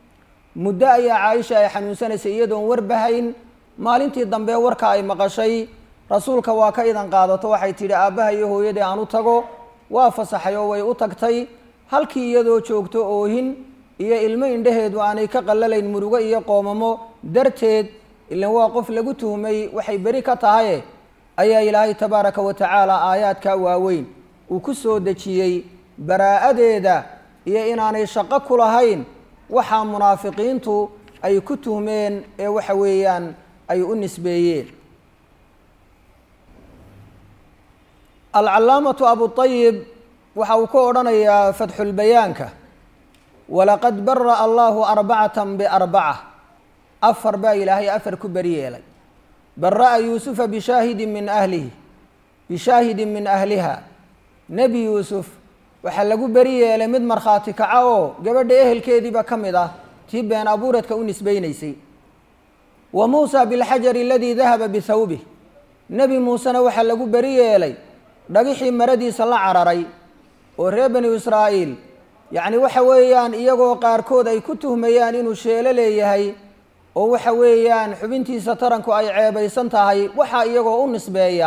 Speaker 1: muddo ayaa caaisha ay xanuunsanaysay iyadoon warbahayn maalintii dambe warka ay maqashay rasuulka waa ka idan qaadato waxay tidhi aabbaha iyo hooyadii aan u tago waa fasaxay oo way u tagtay halkii iyadoo joogto oohin iyo ilmo indhaheedu aanay ka qallalayn murugo iyo qoomamo darteed ilan waa qof lagu tuhmay waxay beri ka tahaye ayaa ilaahay tabaaraka wa tacaala aayaadkaa waaweyn uu ku soo dejiyey baraa'adeeda iyo inaanay shaqo ku lahayn waxaa munaafiqiintu ay ku tuhmeen ee waxa weeyaan ay u nisbeeyeen alcalaamatu abuayib waxa uu ka odhanayaa fatxulbayaanka walaqad bara'a allahu arbacatan biarbaca afar baa ilaahay afar ku beri yeelay bara-a yuusufa bishaahidin min ahlihi bishaahidin min ahliha nebi yuusuf waxaa lagu beri yeelay mid markhaati kaca oo gabadha ehelkeediiba ka mid ah tii been abuuradka u nisbaynaysay wa muusa bilxajari aladii dahaba bihawbih nebi muusena waxaa lagu beri yeelay dhagixii maradiisa la cararay oo reer banu israa'iil yacni waxa weeyaan iyagoo qaarkood ay ku tuhmayaan inuu sheelo leeyahay oo waxa weeyaan xubintiisa taranku ay ceebaysan tahay waxaa iyagoo u nisbeeya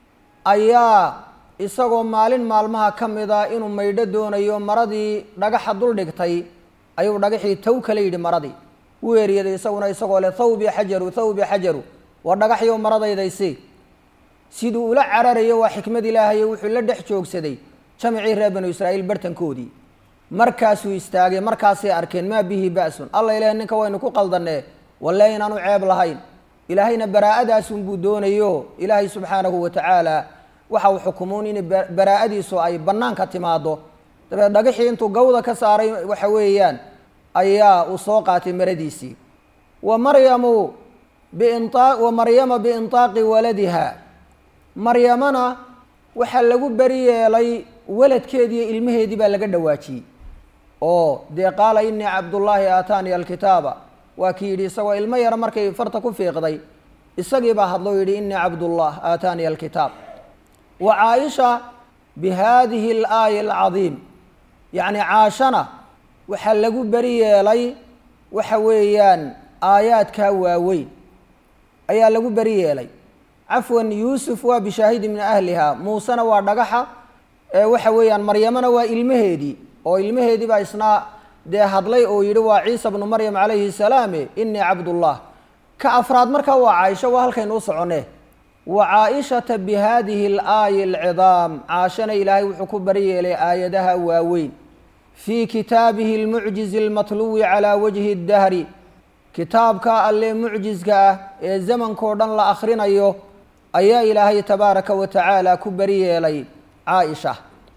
Speaker 1: ayaa isagoo maalin maalmaha ka mid a inuu maydho doonayo maradii dhagaxa dul dhigtay ayuu dhagaxii taw kala yidhi maradii wuu eeriyaday isaguna isagoo leh thawbi xajaru thawbi xajaru waa dhagaxyo maradaydaysii siduu ula cararayo waa xikmad ilaahaye wuxuu la dhex joogsaday jamicii reer banu israa'iil bartankoodii markaasuu istaagay markaasay arkeen maa bihi ba'sun alla ilaah ninka waynu ku qaldannee walle inaanu ceeb lahayn ilaahayna baraa'adaasun buu doonayo ilaahay subxaanahu wa tacaala waxa uu xukumuun in baraa'adiisu ay bannaanka timaado dabeed dhagixii intuu gawda ka saaray waxa weeyaan ayaa uu soo qaatay maradiisii wa maryamu biinaa wa maryama biintaaqi waladiha maryamana waxaa lagu beri yeelay waladkeediiyo ilmaheedii baa laga dhawaajiyey oo dee qaala inii cabdullaahi aataaniya alkitaaba waa kii yidhi isagoo ilmo yara markay farta ku fiiqday isagii baa hadloo yidhi inii cabdullah aataaniya alkitaab wa caaisha bi haadihi alaaya alcadiim yacni caashana waxaa lagu beri yeelay waxa weeyaan aayaadkaa waaweyn ayaa lagu beri yeelay cafwan yuusuf waa bishaahidi min ahliha muusena waa dhagaxa waxa weeyaan maryamana waa ilmaheedii oo ilmaheedii baa isna dee hadlay oo yidhi waa ciisa bnu maryam calayhi salaame inii cabdullah ka afraad markaa waa caaisha waa halkaynu u soconee wa caaishata bi hadihi alaaya alcidaam caashana ilaahay wuxuu ku bari yeelay aayadaha waaweyn fii kitaabihi almucjizi almatluwi calaa wajhi اdahri kitaabka alle mucjiska ah ee zamankao dhan la akhrinayo ayaa ilaahay tabaaraka wa tacaala ku beri yeelay caaisha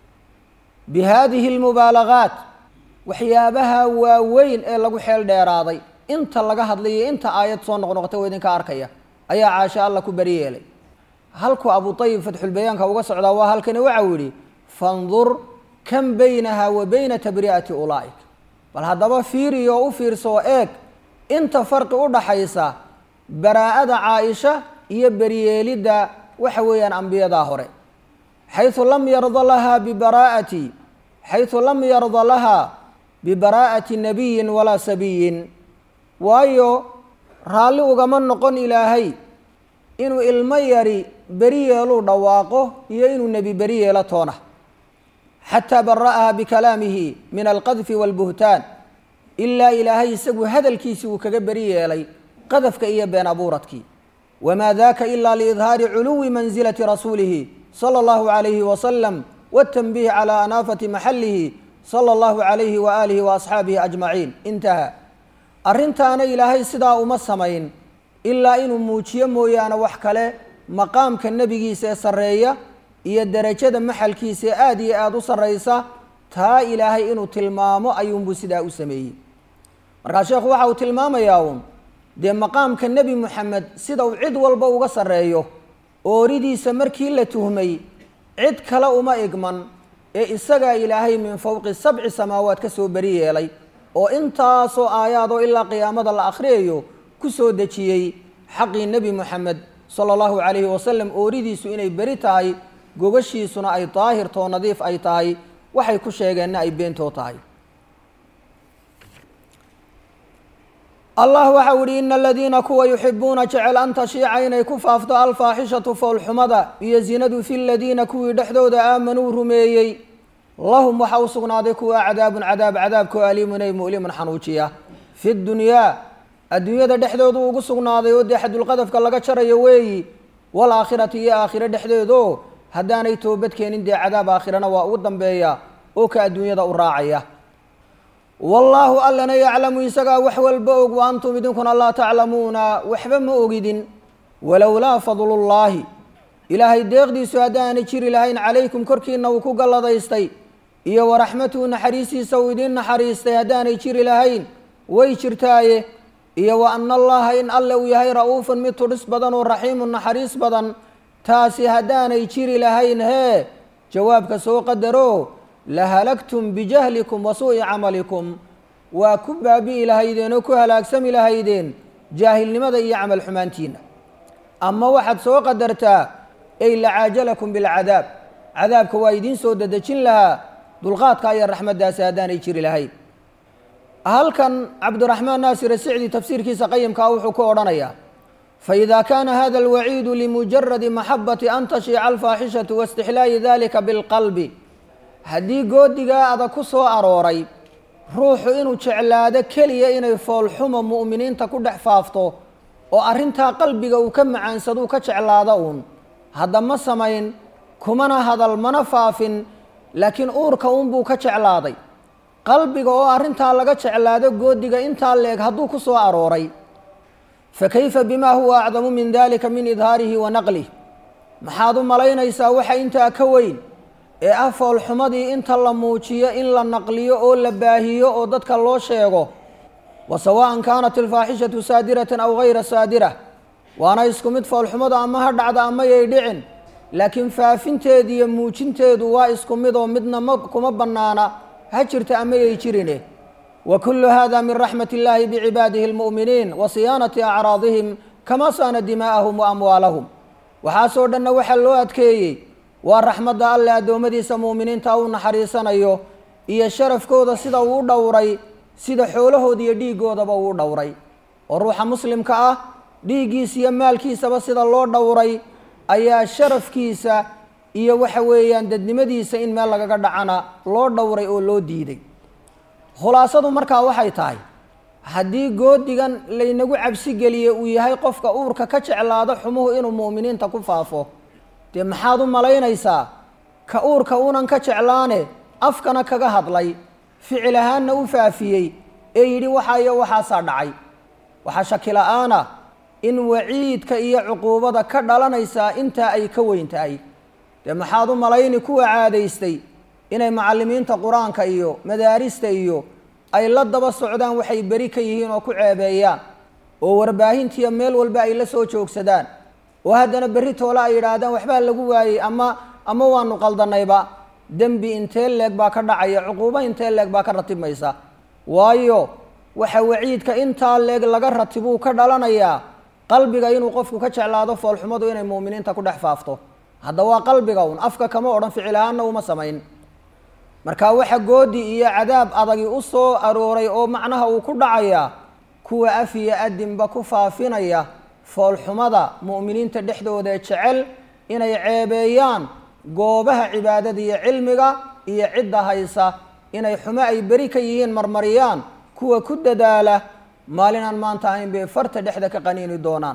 Speaker 1: bi haadihi almubaalagaat waxyaabaha waaweyn ee lagu xeel dheeraaday inta laga hadlayo inta aayad soo noqnoqotay oo idinka arkaya ayaa caasha alla ku beri yeelay halku abu ayib fatxulbayaanka uga socdaa waa halkani waxau yidhi fandur kan baynaha wa bayna tabri'ati ulaa'ik bal haddaba fiiri oo u fiirso oo eeg inta farqi u dhaxaysa baraa'ada caaisha iyo beriyeelidda waxa weeyaan ambiyadaa hore xayثu lam yarda laha bibaraa'ati xayثu lam yarda laha bibaraa'ati nabiyin walaa sabiyin waayo raalli ugama noqon ilaahay inuu ilmo yari beri yeeluu dhawaaqo iyo inuu nebi beri yeelo toona xataa bara'aha bikalaamihi min alqadfi wاlbuhtaan ilaa ilaahay isagu hadalkiisii uu kaga beri yeelay qadafka iyo been abuuradkii wamaa daka ila liidhaari culuwi mansilati rasuulihi salى اllahu عalayhi wasalam wاtanbiih calى anaafati maxalihi salى اllahu عalayhi waaalihi waasxaabihi ajmaciin intaha arrintaana ilaahay sidaa uma samayn ilaa inuu muujiyo mooyaane wax kale maqaamka nebigiisa ee sarreeya iyo derajada maxalkiisa ee aada iyo aada u sarraysa taa ilaahay inuu tilmaamo ayuunbuu sidaa u sameeyey markaa sheekhu waxa uu tilmaamayaa uun dee maqaamka nebi moxamed sida uu cid walba uga sarreeyo ooridiisa markii la tuhmay cid kale uma igman ee isagaa ilaahay min fowqi sabci samaawaad ka soo beri yeelay oo intaasoo aayaadoo ilaa qiyaamada la akhriyayo ku soo dejiyey xaqii nebi moxamed sala allahu calayhi wasalam ooridiisu inay beri tahay gogashiisuna ay daahirtoo nadiif ay tahay waxay ku sheegeenna ay beentoo tahay allah waxau ihi ina aladiina kuwa yuxibuuna jecel an tashiica inay ku faafto alfaaxishatu foolxumada iyo zinadu fi ladiina kuwii dhexdooda aamanuu rumeeyey lahum waxa u sugnaaday kuwa cadaabun cadaab cadaabkoo aliimun ay mu'limun xanuujiya fi dunyaa adduunyada dhexdoodu ugu sugnaaday oo dee xadulqadafka laga jarayo weeyi walaakhirati iyo aakhiro dhexdeedo haddaanay toobad keenin dee cadaab aakhirana waa ugu dambeeya oo ka adduunyada u raacaya wallaahu allana yaclamu isagaa wax walba og wa antum idinkuna laa taclamuuna waxba ma ogidin walowlaa fadlullaahi ilaahay deeqdiisu haddaanay jiri lahayn calaykum korkiina uu ku galladaystay iyo waraxmatuhu naxariistiisa uu idiin naxariistay haddaanay jiri lahayn way jirtaaye iyo wa ana allaha in alle uu yahay ra-uufun mid tudhis badan oo raxiimun naxariis badan taasi haddaanay jiri lahayn hee jawaabka soo qadaro la halagtum bijahlikum wa suu'i camalikum waa ku baabi'i lahaydeen oo ku halaagsami lahaydeen jaahilnimada iyo camal xumaantiina ama waxaad soo qadartaa ey lacaajalakum bilcadaab cadaabka waa idiin soo dadejin lahaa dulqaadka iyo raxmaddaasi haddaanay jiri lahayn halkan cabdiraxmaan naasir asicdi tafsiirkiisa qayimkaa wuxuu ku odhanayaa faإida kana hada اlwaciidu limujaradi maxabati an tashiica alfaaxishatu waاstixlaayi dalika biاlqalbi haddii goodigaa adag ku soo arooray ruuxu inuu jeclaado keliya inay foolxuma mu'miniinta ku dhex faafto oo arrintaa qalbiga uu ka macaansaduu ka jeclaado uun hadda ma samayn kumana hadal mana faafin laakiin uurka uunbuu ka jeclaaday qalbiga oo arrintaa laga jeclaado goodiga intaa leeg hadduu ku soo arooray fakayfa bima huwa acdamu min dalika min idhaarihi wa naqlih maxaad u malaynaysaa waxa intaa ka weyn ee ah foolxumadii inta la muujiyo in la naqliyo oo la baahiyo oo dadka loo sheego wa sawaan kaanat alfaaxishatu saadiratan aw gayra saadira waana isku mid foolxumadu ama ha dhacda ama yay dhicin laakiin faafinteedu iyo muujinteedu waa isku mid oo midna ma kuma bannaana ha jirta ama yay jirine wa kullu hada min raxmat illahi bicibaadihi almu'miniin wa siyaanati acraadihim kama saana dimaa'ahum wa amwaalahum waxaasoo dhanna waxaa loo adkeeyey waa raxmadda alle addoommadiisa mu'miniinta u naxariisanayo iyo sharafkooda sida uu u dhowray sida xoolahooda iyo dhiiggoodaba uu u dhowray oo ruuxa muslimka ah dhiiggiisa iyo maalkiisaba sida loo dhowray ayaa sharafkiisa iyo waxa weeyaan dadnimadiisa in meel lagaga dhacana loo dhowray oo loo diiday khulaasadu markaa waxay tahay haddii goodigan laynagu cabsi geliye uu yahay qofka uurka ka jeclaado xumuhu inuu mu'miniinta ku faafo dee maxaad u malaynaysaa ka uurka unan ka jeclaane afkana kaga hadlay ficil ahaanna u faafiyey ee yidhi waxaa iyo waxaasaa dhacay waxaa shaki la-aana in waciidka iyo cuquubada ka dhalanaysaa intaa ay ka weyn tahay dee maxaad u malayni kuwa caadaystay inay macallimiinta qur-aanka iyo madaarista iyo ay la daba socdaan waxay beri ka yihiin oo ku ceebeeyaan oo warbaahintiiyo meel walba ay la soo joogsadaan oo haddana berri toole ay yidhaahdaan waxbaa lagu waayey ama ama waanu qaldanayba dembi intee leeg baa ka dhacaya cuquubo intee leeg baa ka ratibmaysa waayo waxa waciidka intaa leeg laga ratibuu ka dhalanayaa qalbiga inuu qofku ka jeclaado foolxumadu inay mu'miniinta ku dhex faafto hadda waa qalbiga un afka kama odhan ficil ahaanna uma samayn marka waxa goodi iyo cadaab adagi u soo arooray oo macnaha uu ku dhacayaa kuwa af iyo adinba ku faafinaya foolxumada mu'miniinta dhexdooda jecel inay ceebeeyaan goobaha cibaadada iyo cilmiga iyo cidda haysa inay xumo ay beri ka yihiin marmariyaan kuwa ku dadaala maalinaan maanta ahayn bay farta dhexda ka qaniini doonaan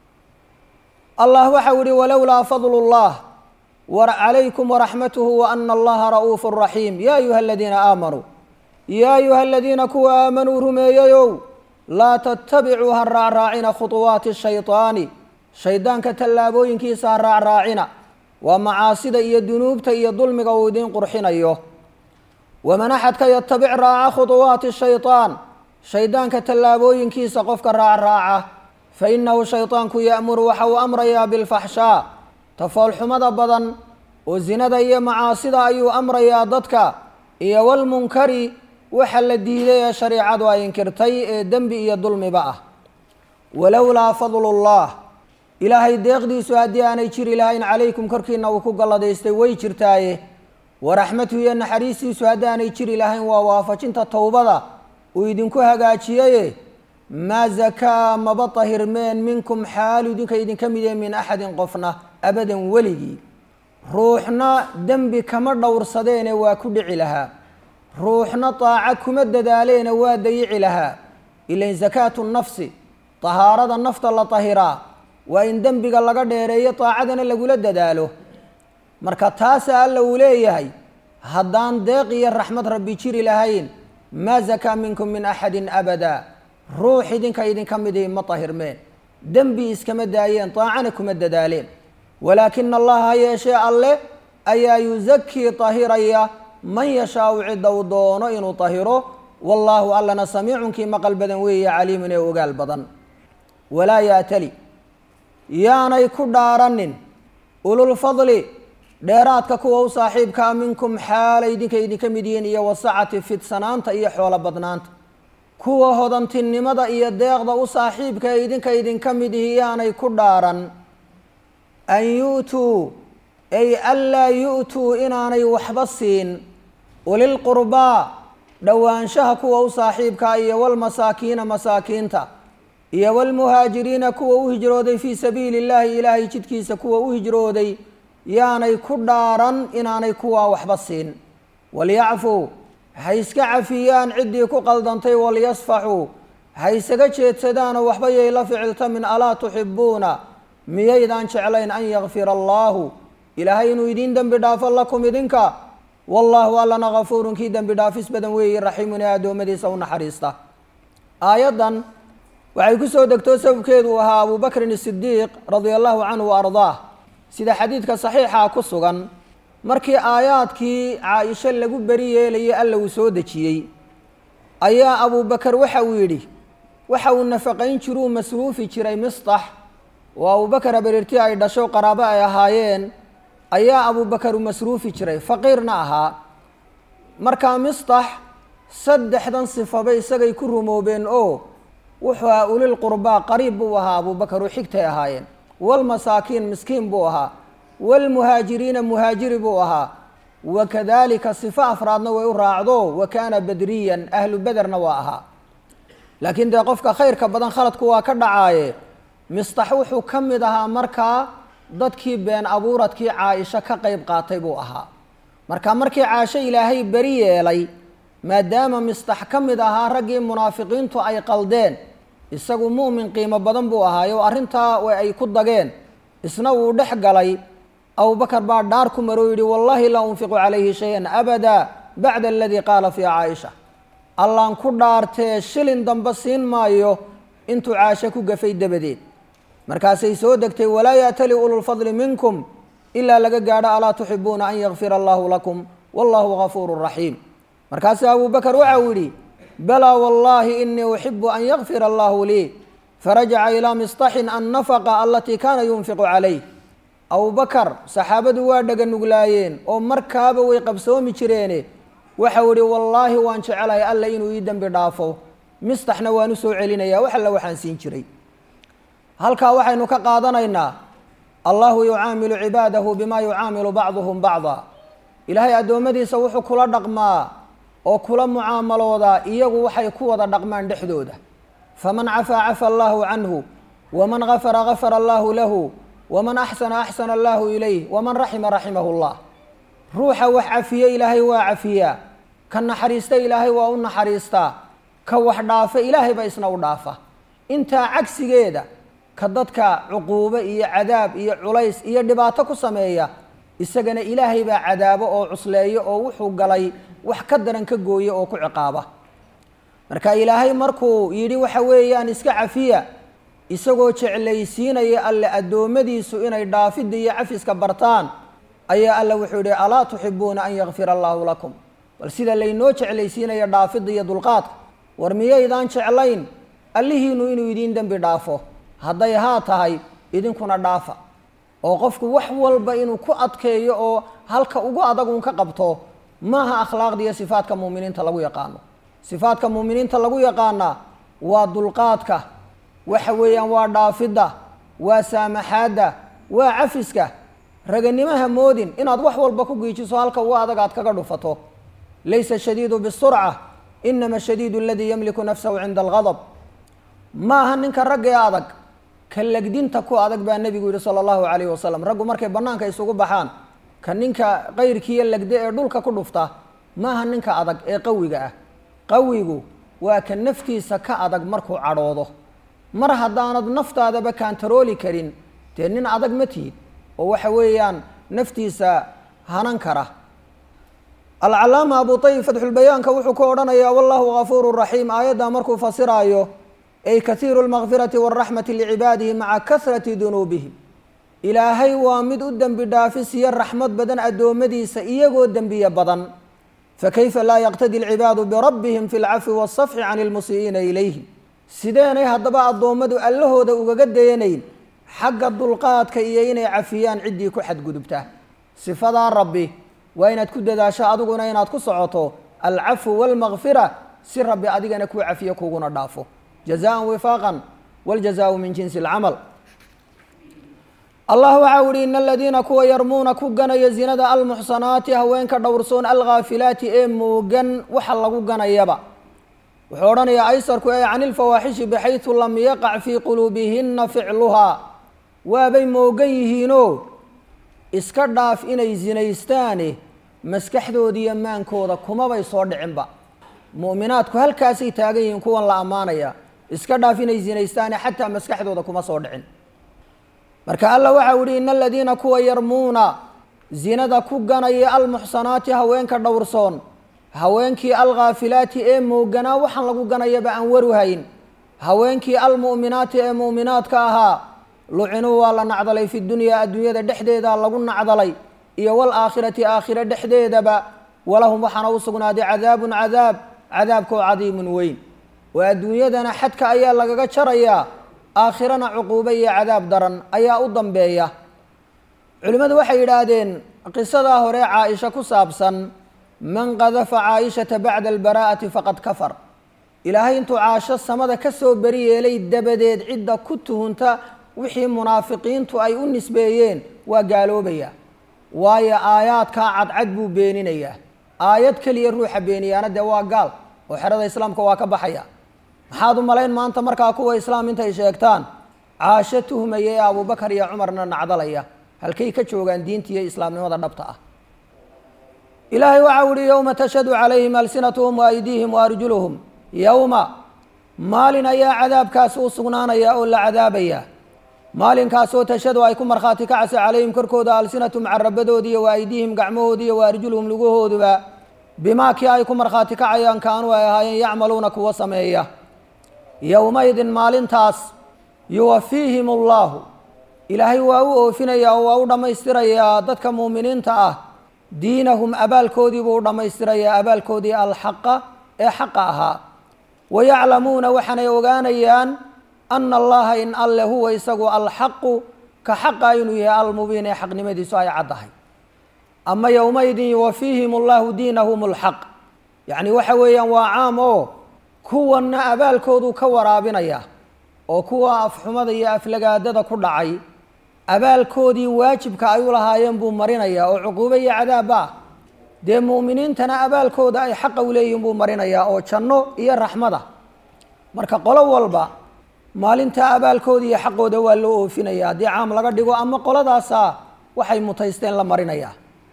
Speaker 1: allah waxau yihi walowlaa fadlu llah calaykum waraxmatuhu waana allaha ra'uufu raxiim ya ayuha aladiina aamanuu yaa ayuha aladiina kuwa aamanuu rumeeyayow laa tattabicuu ha raacraacina khuطuwaati shayطaani shaydaanka tallaabooyinkiisa ha raacraacina waa macaasida iyo dunuubta iyo dulmiga uu idiin qurxinayo waman axadka yatabic raaca khuطuwaati shayطaan shaydaanka tallaabooyinkiisa qofka raacraaca fainahu shayطaanku ya'muru waxa uu amrayaa bilfaxshaa tafoolxumada badan oo zinada iyo macaasida ayuu amrayaa dadka iyo walmunkari waxa la diiday ee shareicadu ay inkirtay ee dembi iyo dulmiba ah walowlaa fadlu llah ilaahay deeqdiisu haddii aanay jiri lahayn calaykum korkiina uu ku galladaystay way jirtaaye waraxmatuhu iyo naxariistiisu haddii aanay jiri lahayn waa waafajinta towbada uu idinku hagaajiyaye maa zakaa maba tahirmeen minkum xaalu idinka idinka mid yahe min axadin qofna abadan weligii ruuxna dembi kama dhowrsadeene waa ku dhici lahaa ruuxna daaco kuma dadaaleene waa dayici lahaa ilain zakaatu nafsi tahaarada nafta la tahiraa waa in dembiga laga dheereeyo daacadana lagula dadaalo marka taasa alla uu leeyahay haddaan deeq iyo raxmad rabbi jiri lahayn maa zakaa minkum min axadin abada ruux idinka idinka midihi ma tahirmeen dembi iskama daayeen daacana kuma dadaaleen walaakina allaha ha yeeshee alle ayaa yusakii tahiraya man yashaau cidda uu doono inuu tahiro wallaahu allana samiicunkii maqal badan weeye caliimun ee ogaal badan walaa yaatali yaanay ku dhaaranin ululfadli dheeraadka kuwa u saaxiibkaa minkum xaalay idinka idinka mid yihiin iyo wasacati fidsanaanta iyo xoolo badnaanta kuwa hodantinimada iyo deeqda u saaxiibka ee idinka idinka mid ihi yaanay ku dhaaran an yu'tuu ay anlaa yu'tuu inaanay waxba siin ulilqurbaa dhowaanshaha kuwa u saaxiibkaa iyo walmasaakiina masaakiinta iyo walmuhaajiriina kuwa u hijrooday fii sabiili illaahi ilaahay jidkiisa kuwa u hijrooday yaanay ku dhaaran inaanay kuwaa waxba siin walyacfuu ha iska cafiyaan ciddii ku qaldantay walyasfaxuu ha isaga jeedsadaanoo waxba yay la ficiltamin alaa tuxibuuna miyaydaan jeclayn an yakfira allaahu ilaahay inuu idiin dembi dhaafo lakum idinka wallaahu allana kafuurun kii dembi dhaafis badan weeye raxiimun ee addoommadiisa u naxariista aayaddan waxay ku soo degtoo sababkeedu ahaa abu bakrin isidiiq radia allahu canhu wa ardaah sida xadiidka saxiixa ku sugan markii aayaadkii caa-isho lagu beri yeelayay alla uu soo dejiyey ayaa abubakar waxa uu yidhi waxa uu nafaqayn jiruu masruufi jiray mistax oo abubakar habareertii ay dhasho qaraabo ay ahaayeen ayaa abubakar u masruufi jiray faqiirna ahaa markaa mistax saddexdan sifaba isagay ku rumoobeen oo wuxuu ahaa ulil qurbaa qariib buu ahaa abubakar oo xigtay ahaayeen walmasaakiin miskiin buu ahaa walmuhaajiriina muhaajiri buu ahaa wakadalika sifo afraadna way u raacdo wa kaana badriyan ahlu bederna waa ahaa laakiin dee qofka khayrka badan khaladku waa ka dhacaaye mistax wuxuu ka mid ahaa markaa dadkii been abuuradkii caa-isho ka qeyb qaatay buu ahaa marka markii caasho ilaahay beri yeelay maadaama mistax ka mid ahaa raggii munaafiqiintu ay qaldeen isagu mu'min qiimo badan buu ahaayo arrintaa ay ku dageen isna uu dhex galay abubakar baa dhaar ku maroo yidhi wallaahi laa unfiqu calayhi shay-an abada bacda aladii qaala fii caaisha allaan ku dhaartee shilin dambe siin maayo intuu caasho ku gafay dabadeed markaasay soo degtay walaa yaatali ululfadli minkum ilaa laga gaadho alaa tuxibuuna an yakfira allahu lakum wallahu gafuuru raxiim markaasu abubakar waxa uu yidhi balaa wallaahi inii uxibu an yakfira allahu lii farajaca ilaa mistaxin annafaqa alatii kaana yunfiqu calayh abubakar saxaabadu waa dhaga nuglaayeen oo markaaba way qabsoomi jireene waxau ihi wallaahi waan jecelahay alla inuu ii dembi dhaafo mistaxna waan u soo celinaya wax alla waxaan siin jiray halkaa waxaynu ka qaadanaynaa allahu yucaamilu cibaadahu bima yucaamilu bacduhum bacda ilaahay addoommadiisa wuxuu kula dhaqmaa oo kula mucaamaloodaa iyagu waxay ku wada dhaqmaan dhexdooda faman cafaa cafa allaahu canhu waman gafara gafara allaahu lahu waman axsana axsana allaahu ilayh waman raxima raximahu llah ruuxa wax cafiye ilaahay waa cafiyaa ka naxariista ilaahay waa u naxariistaa ka wax dhaafa ilaahay baa isna u dhaafa intaa cagsigeeda ka dadka cuquubo iyo cadaab iyo culays iyo dhibaato ku sameeya isagana ilaahay baa cadaabo oo cusleeyo oo wuxuu galay wax ka daran ka gooya oo ku ciqaaba marka ilaahay markuu yidhi waxa weeyaan iska cafiya isagoo jeclaysiinaya alle addoommadiisu inay dhaafidda iyo cafiska bartaan ayaa alla wuxuu yihi alaa tuxibuuna an yakfira allaahu lakum bal sida laynoo jeclaysiinaya dhaafidda iyo dulqaadka war miyaydaan jeclayn allihiinu inuu idiin dembi dhaafo hadday haa tahay idinkuna dhaafa oo qofku wax walba inuu ku adkeeyo oo halka ugu adag uun ka qabto maaha akhlaaqda iyo sifaadka muuminiinta lagu yaqaano sifaadka muuminiinta lagu yaqaanaa waa dulqaadka waxa weeyaan waa dhaafidda waa saamaxaadda waa cafiska raganimaha moodin inaad wax walba ku giijiso halka ugu adag aad kaga dhufato laysa shadiidu bisurca inama shadiidu aladii yamliku nafsahu cinda algadab ma aha ninka ragga ee adag ka legdinta ku adag baa nebigu yihi sala allahu calayhi wasalam raggu markay bannaanka isugu baxaan ka ninka qayrkiiyo legde ee dhulka ku dhufta maaha ninka adag ee qawiga ah qawigu waa ka naftiisa ka adag markuu cadhoodo mar haddaanad naftaadaba kaantarooli karin dee nin adag ma tihid oo waxa weeyaan naftiisa hanan kara alcalaama abu tayib fatxulbayaanka wuxuu ku odhanayaa wallahu gafuuru raxiim aayaddaa markuu fasiraayo ay kaiiru lmakfirati waraxmati licibaadihi maca kasrati dunuubihim ilaahay waa mid u dembi dhaafis iyo raxmad badan addoommadiisa iyagoo dembiye badan fakayfa laa yaqtadi alcibaadu birabbihim fi lcafwi waasafxi can ilmusii'iina ilayhim sideenay haddaba addoommadu allahooda ugaga dayanayn xagga dulqaadka iyo inay cafiyaan ciddii ku xadgudubta sifadaa rabbi waa inaad ku dadaasho adiguna inaad ku socoto alcafwu waalmakfira si rabbi adigana kuu cafiyo kuguna dhaafo jazaan wifaaqan wاljazaau min jinsi اlcamal allah waxa u ihi in aladiina kuwa yarmuuna ku ganaya zinada almuxsanaati haweenka dhowrsoon alghaafilaati ee moogan waxa lagu ganayaba wuxuu odhanayaa aysarku ee can ilfawaaxishi baxaysu lam yaqac fii quluubihina ficluhaa waabay moogan yihiinoo iska dhaaf inay zinaystaane maskaxdoodiiyo maankooda kumabay soo dhicinba mu'minaadku halkaasay taagan yihiin kuwan la ammaanaya iska dhaaf inay zinaystaane xataa maskaxdooda kuma soo dhicin marka alla waxau yihi in aladiina kuwa yarmuuna zinada ku ganaya almuxsanaati haweenka dhowrsoon haweenkii alghaafilaati ee mooganaa waxaan lagu ganayaba aan waruhayn haweenkii almu'minaati ee mu'minaadka ahaa lucinuu waa la nacdalay fi dunyaa adduunyada dhexdeeda lagu nacdalay iyo waalaakhirati aakhire dhexdeedaba walahum waxaana u sugnaaday cadaabun cadaab cadaabkoo cadiimun weyn oo adduunyadana xadka ayaa lagaga jarayaa aakhirana cuquubo iyo cadaab daran ayaa u dambeeya culimmadu waxay yidhaahdeen qisadaa hore caa-isha ku saabsan man qadafa caaishata bacda albaraa'ati faqad kafar ilaahay intuu caasho samada ka soo beri yeelay dabadeed cidda ku tuhunta wixii munaafiqiintu ay u nisbeeyeen waa gaaloobaya waayo aayaadkaa cadcad buu beeninayaa aayad keliya ruuxa beeniyaana dee waa gaal oo xerada islaamka waa ka baxaya maxaad u malayn maanta markaa kuwa islaam intay sheegtaan caasho tuhmaya ee abubakar iyo cumarna nacdalaya halkay ka joogaan diinta iyo islaamnimada dhabta ah ilaahay waxau uhi yowma tashhadu calayhim alsinatuhum waaydiihim waarjuluhum yowma maalin ayaa cadaabkaasi u sugnaanaya oo la cadaabaya maalinkaasoo tashhadu ay ku markhaati kacaysa calayhim korkooda alsinatum carabadoodi iyo waaydiihim gacmahoodi iyo waarjuluhum lugahooduba bimaa kii ay ku markhaati kacayaan kaanuu ay ahaayeen yacmaluuna kuwa sameeya yowmaydin maalintaas yuwafiihim allahu ilaahay waa u oofinayaa oo waa u dhammaystirayaa dadka muuminiinta ah diinahum abaalkoodii buu u dhammaystirayaa abaalkoodii alxaqa ee xaqa ahaa wayaclamuuna waxaanay ogaanayaan ana allaha in alle huwa isagu alxaqu ka xaqa inuu yahay almubiin ee xaqnimadiisu ay caddahay ama yowmaydin yuwafiihim allahu diinahum alxaq yacni waxa weeyaan waa caam oo kuwanna abaalkooduu ka waraabinaya oo kuwa afxumada iyo aflagaadada ku dhacay abaalkoodii waajibka ay u lahaayeen buu marinayaa oo cuquubo iyo cadaabba ah dee mu'miniintana abaalkooda ay xaqa u leeyihin buu marinayaa oo janno iyo raxmada marka qolo walba maalintaa abaalkooda iyo xaqooda waa loo oofinaya haddii caam laga dhigo ama qoladaasaa waxay mutaysteen la marinayaa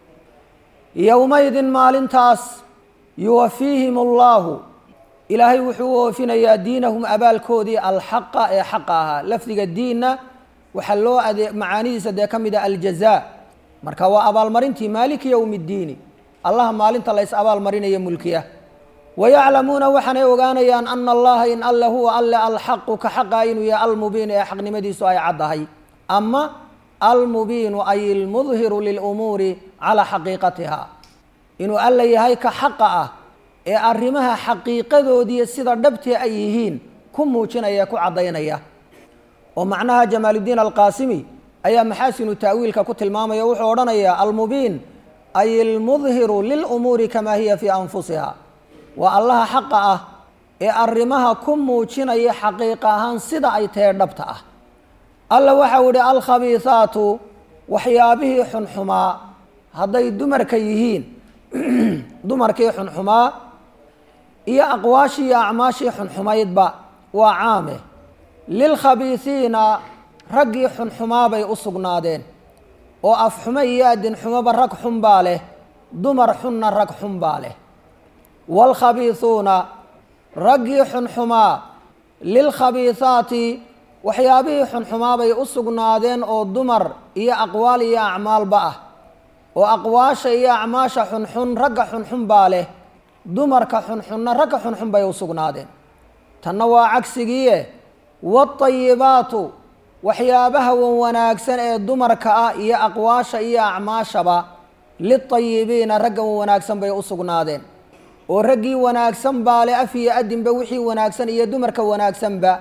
Speaker 1: yowmaydin maalintaas yuwafiihim allahu ilaahay wuxuu u oofinayaa diinahum abaalkoodii alxaqa ee xaqa ahaa lafdiga diinna waxaa loo ade macaanidiisa dee ka mid a aljazaa marka waa abaalmarintii maaliki yowmi ddiini allaha maalinta lays abaalmarinaya mulkiya wayaclamuuna waxaanay ogaanayaan ana allaha in alle huwa alle alxaqu ka xaqa inuu yahay almubiin ee xaqnimadiisu ay caddahay ama almubiinu ay almudhiru lilumuuri calaa xaqiiqatiha inuu alle yahay ka xaqa ah ee arrimaha xaqiiqadoodiiyo sida dhabtee ay yihiin ku muujinaya ku caddaynaya oo macnaha jamaaluddiin alqaasimi ayaa maxaasinu ta'wiilka ku tilmaamaya wuxuu odhanayaa almubiin ay almudhiru lilumuuri kamaa hiya fii anfusiha waa allaha xaqa ah ee arrimaha ku muujinaya xaqiiqa ahaan sida ay tahe dhabta ah alla waxau yihi alkhabiihaatu waxyaabihii xunxumaa hadday dumarka yihiin dumarkii xunxumaa iyo aqwaashii iyo acmaashii xunxumaydba waa caame lilkhabiisiina raggii xunxumaabay u sugnaadeen oo afxumo iyo adinxumoba rag xun baa leh dumar xunna rag xun baa leh waalkhabiisuuna raggii xunxumaa lilkhabiisaati waxyaabihii xunxumaabay u sugnaadeen oo dumar iyo aqwaal iyo acmaalba ah oo aqwaasha iyo acmaasha xunxun ragga xunxun baa leh dumarka xunxunna ragga xunxun bay u sugnaadeen tanna waa cagsigiie waatayibaatu waxyaabaha wan wanaagsan ee dumarka ah iyo aqwaasha iyo acmaashaba litayibiina ragga wan wanaagsan bay u sugnaadeen oo raggii wanaagsan baa le af iyo adinba wixii wanaagsan iyo dumarka wanaagsanba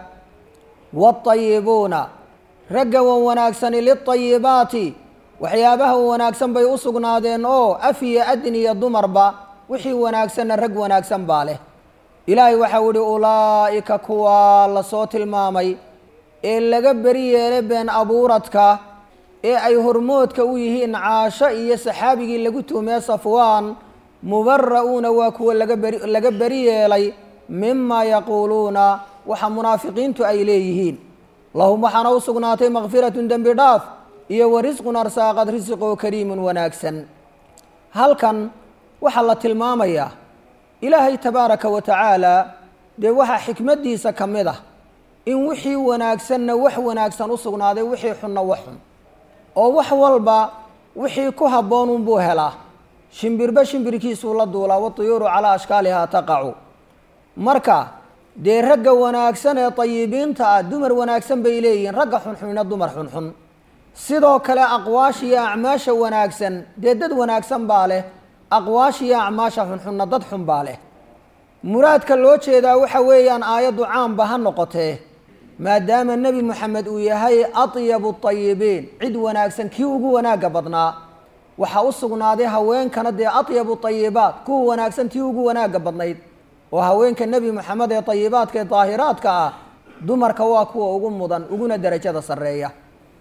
Speaker 1: waatayibuuna ragga wan wanaagsani lilطayibaati waxyaabaha wanaagsan bay u sugnaadeen oo af iyo adin iyo dumarba wixii wanaagsanna rag wanaagsan baa leh ilaahay waxau ihi ulaa'ika kuwaa lasoo tilmaamay ee laga beri yeelay been abuuradka ee ay hormoodka u yihiin caasho iyo saxaabigii lagu tuhmee safwaan mubara'uuna waa kuwa laga beri laga beri yeelay mima yaquuluuna waxa munaafiqiintu ay leeyihiin lahum waxaana u sugnaatay makfiratun dembi dhaaf iyo wa risqun arsaaqad risiqoo kariimun wanaagsan halkan waxaa la tilmaamayaa ilaahay tabaaraka wa tacaala dee waxaa xikmaddiisa ka mid ah in wixii wanaagsanna wax wanaagsan u sugnaaday wixii xunna wax xun oo wax walba wixii ku habboon unbuu helaa shimbirba shimbirkiisuu la duulaa watuyuuru calaa ashkaalihaa taqacu marka dee ragga wanaagsan ee tayibiinta ah dumar wanaagsan bay leeyihiin ragga xunxunna dumar xunxun sidoo kale aqwaasha iyo acmaasha wanaagsan dee dad wanaagsan baa leh aqwaasha iyo acmaasha xunxunna dad xun baa leh muraadka loo jeedaa waxa weeyaan aayaddu caamba ha noqotee maadaama nebi moxamed uu yahay atyabu tayibiin cid wanaagsan kii ugu wanaagga badnaa waxaa u sugnaaday haweenkana dee atyabu tayibaat kuwa wanaagsan tii ugu wanaagga badnayd oo haweenka nebi moxamed ee tayibaadka ee daahiraadka ah dumarka waa kuwa ugu mudan uguna derajada sarreeya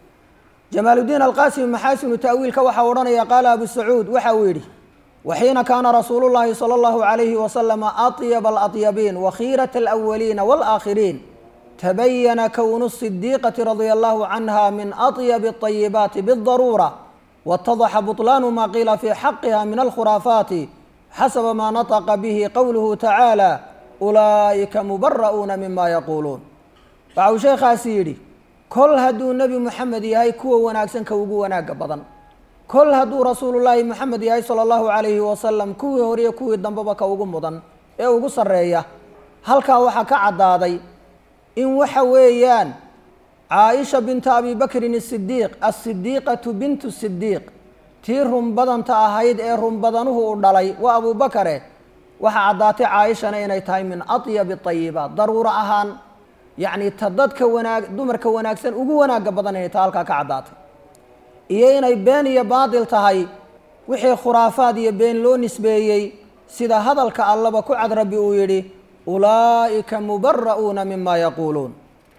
Speaker 1: jamaaludiin alqaasimi maxaasinu ta'wiilka waxaa odhanaya qaala abu sacuud waxa uu yidhi waxiina kaana rasuulu llahi sala allahu calayhi wasalama atyaba alatyabiin wakhiirata alawaliina waalaakhiriin tabayana kownu sidiiqati radia allahu canha min atyabi alطayibaati bidaruura waatadaxa buطlaanu ma qiila fii xaqiha min alkhuraafaati xasaba maa nataqa bihi qowluhu tacaala ulaa'ika mubara'uuna mima yaquuluun waxa uu sheekhaasi yidhi kol hadduu nebi moxamed yahay kuwa wanaagsanka ugu wanaagga badan kol hadduu rasuulullaahi moxamed yahay sala allahu calayhi wasalam kuwii horiyo kuwii dambeba ka ugu mudan ee ugu sarreeya halkaa waxaa ka caddaaday in waxa weeyaan caaisha binta abi bakrin asidiiq asidiiqatu bintu sidiiq tii runbadanta ahayd ee runbadanuhu u dhalay waa abubakare waxaa caddaatay caaishana inay tahay min atyabi ayibaat daruuro ahaan yacni ta dadka wanaag dumarka wanaagsan ugu wanaagga badan inay ta halkaa ka caddaatay iyo inay been iyo baatil tahay wixii khuraafaad iyo been loo nisbeeyey sida hadalka allaba ku cad rabbi uu yidhi ulaa'ika mubara'uuna mima yaquuluun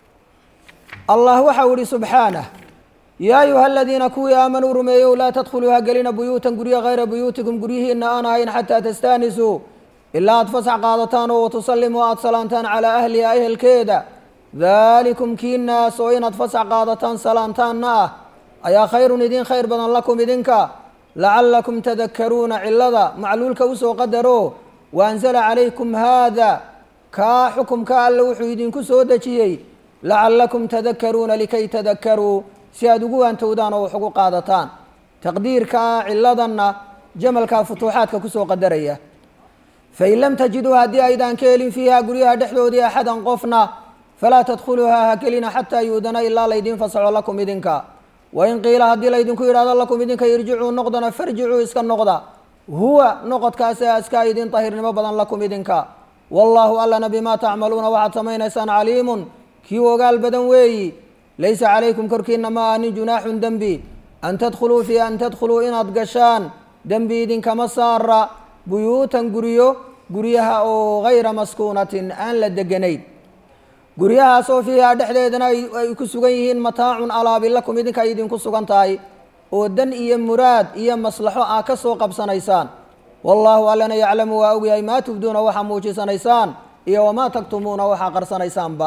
Speaker 1: allah waxau ihi subxaanah yaa ayuha aladiina kuwii aamanuu rumeeyow laa tadkhuluu ha gelina buyuutan guryo hayra buyuutikum guryihiina aan ahayn xataa tastaanisuu ilaa aad fasax qaadataan oo watusallimuu aada salaantaan calaa ahliha ehelkeeda daalikum kiinaas oo inaad fasax qaadataan salaantaanna ah ayaa khayrun idin khayr badan lakum idinka lacallakum tadakaruuna cilada macluulka usoo qadaro waanzala calaykum haada kaa xukumka alle wuxuu idinku soo dejiyey lacallakum tadakaruuna likay tadakaruu si aada ugu waantowdaan oo wax ugu qaadataan taqdiirkaa ciladanna jamalkaa futuuxaadka kusoo qadaraya fain lam tajiduu haddii aydaan ka helin fiiha guryaha dhexdoodii axadan qofna falaa tadkhuluuhaa ha gelina xataa yuudana ilaa laydin fasaxo lakum idinka wain qiila haddii laydinku yidhahdo lakum idinka irjicuu noqdana farjicuu iska noqda huwa noqodkaasi askaa idin tahirnimo badan lakum idinka wallaahu allana bimaa tacmaluuna waxaad samaynaysaan caliimun kii ogaal badan weeyi laysa calaykum korkiina ma anin junaaxun dembi an tadkhuluu fii an tadkhuluu inaad gashaan dembi idinkama saara buyuutan guryo guryaha oo hayra maskuunatin aan la deganayn guryahaasoo fiihaa dhexdeedana ay ku sugan yihiin mataacun alaabi lakum idinka ay idinku sugan tahay oo dan iyo muraad iyo maslaxo aa ka soo qabsanaysaan wallaahu allana yaclamu waa ogyahay maa tubduuna waxaa muujisanaysaan iyo wamaa taktumuuna waxaa qarsanaysaanba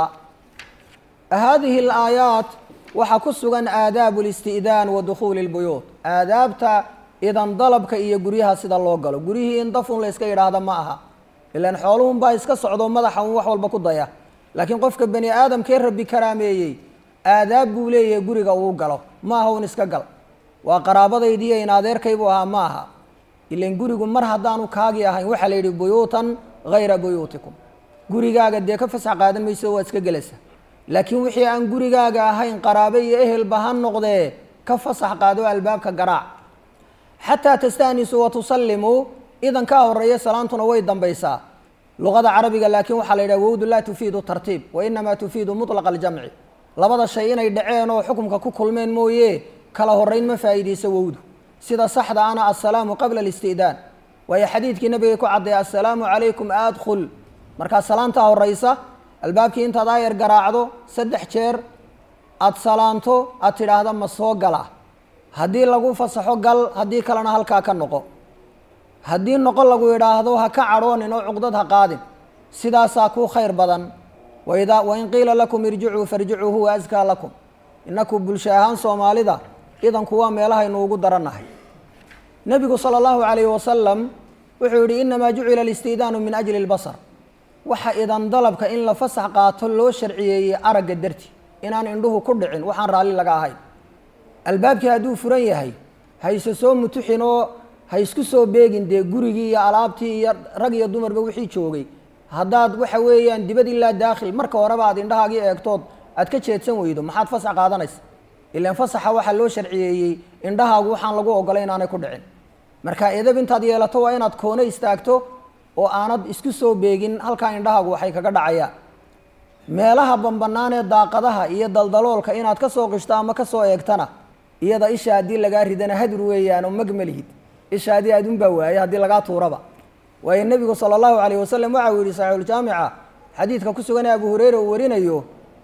Speaker 1: haadihi alaayaat waxaa ku sugan aadaabu listi'daan wa dukhuuli lbuyuut aadaabta idan dalabka iyo guryaha sida loo galo guryihii in dafun la yska yidhaahda ma aha ilaan xooluhun baa iska socdo madaxa un wax walba ku daya laakiin qofka bani aadamkee rabbi karaameeyey aadaab buu leeyahay guriga uu galo ma aha un iska gal waa qaraabadaydiiyo in adeerkaybuu ahaa ma aha ilan gurigu mar haddaanu kaagii ahayn waxaa la yidhi buyuutan hayra buyuutikum gurigaaga dee ka fasax qaadan mayso waad iska gelaysa laakiin wixii aan gurigaaga ahayn qaraabe iyo ehelba ha noqdee ka fasax qaado albaabka garaac xataa tastaanisuu wa tusallimuu idan kaa horeeya salaantuna way dambaysaa luqada carabiga laakiin waxaa la yidhaha wowdu laa tufiidu tartiib wa inamaa tufiidu mutlaqa aljamci labada shay inay dhaceen oo xukumka ku kulmeen mooye kala horeyn ma faa'iidayso wowdu sida saxda ana assalaamu qabla alisti'daan waayo xadiidkii nabigay ku caddeey assalaamu calaykum adkhul markaa salaantaa horeysa albaabkii intaad aayar garaacdo saddex jeer aada salaanto aad tidhaahda ma soo gala haddii lagu fasaxo gal haddii kalena halkaa ka noqo haddii noqo lagu idhaahdo ha ka cadhoonin oo cuqdad ha qaadin sidaasaa kuu khayr badan waidaa wain qiila lakum irjicuu farjicuu huwa askaa lakum inaku bulsho ahaan soomaalida idanku waa meelahaynu ugu darannahay nebigu sala allahu calayhi wasalam wuxuu yihi inamaa jucila alistiidaanu min ajli lbasar waxa idan dalabka in la fasax qaato loo sharciyeeyey aragga darti inaan indhuhu ku dhicin waxaan raalli laga ahayn albaabkii hadduu furan yahay hayse soo mutuxin oo ha isku soo beegin dee gurigii iyo alaabtii iyo rag iyo dumarba wixii joogay haddaad waxa weeyaan dibad ilaa daakhil marka horeba aad indhahaagii eegtood aad ka jeedsan weydo maxaad fasax qaadanaysa ilaan fasaxa waxaa loo sharciyeeyey indhahaagu waxaan lagu ogolay inaanay ku dhicin marka edab intaad yeelato waa inaad koone istaagto oo aanad isku soo beegin halkaa indhahaagu waxay kaga dhacayaan meelaha bambanaan ee daaqadaha iyo daldaloolka inaad ka soo qishto ama ka soo eegtana iyada isha haddii lagaa ridana hadur weeyaan oo magmalihid isha haddii adunbaa waaye haddii lagaa tuuraba waayo nebigu sala allahu calayh wasalam waxa uu yihi saxiixuljaamica xadiidka ku sugan ee abu hureyra uu warinayo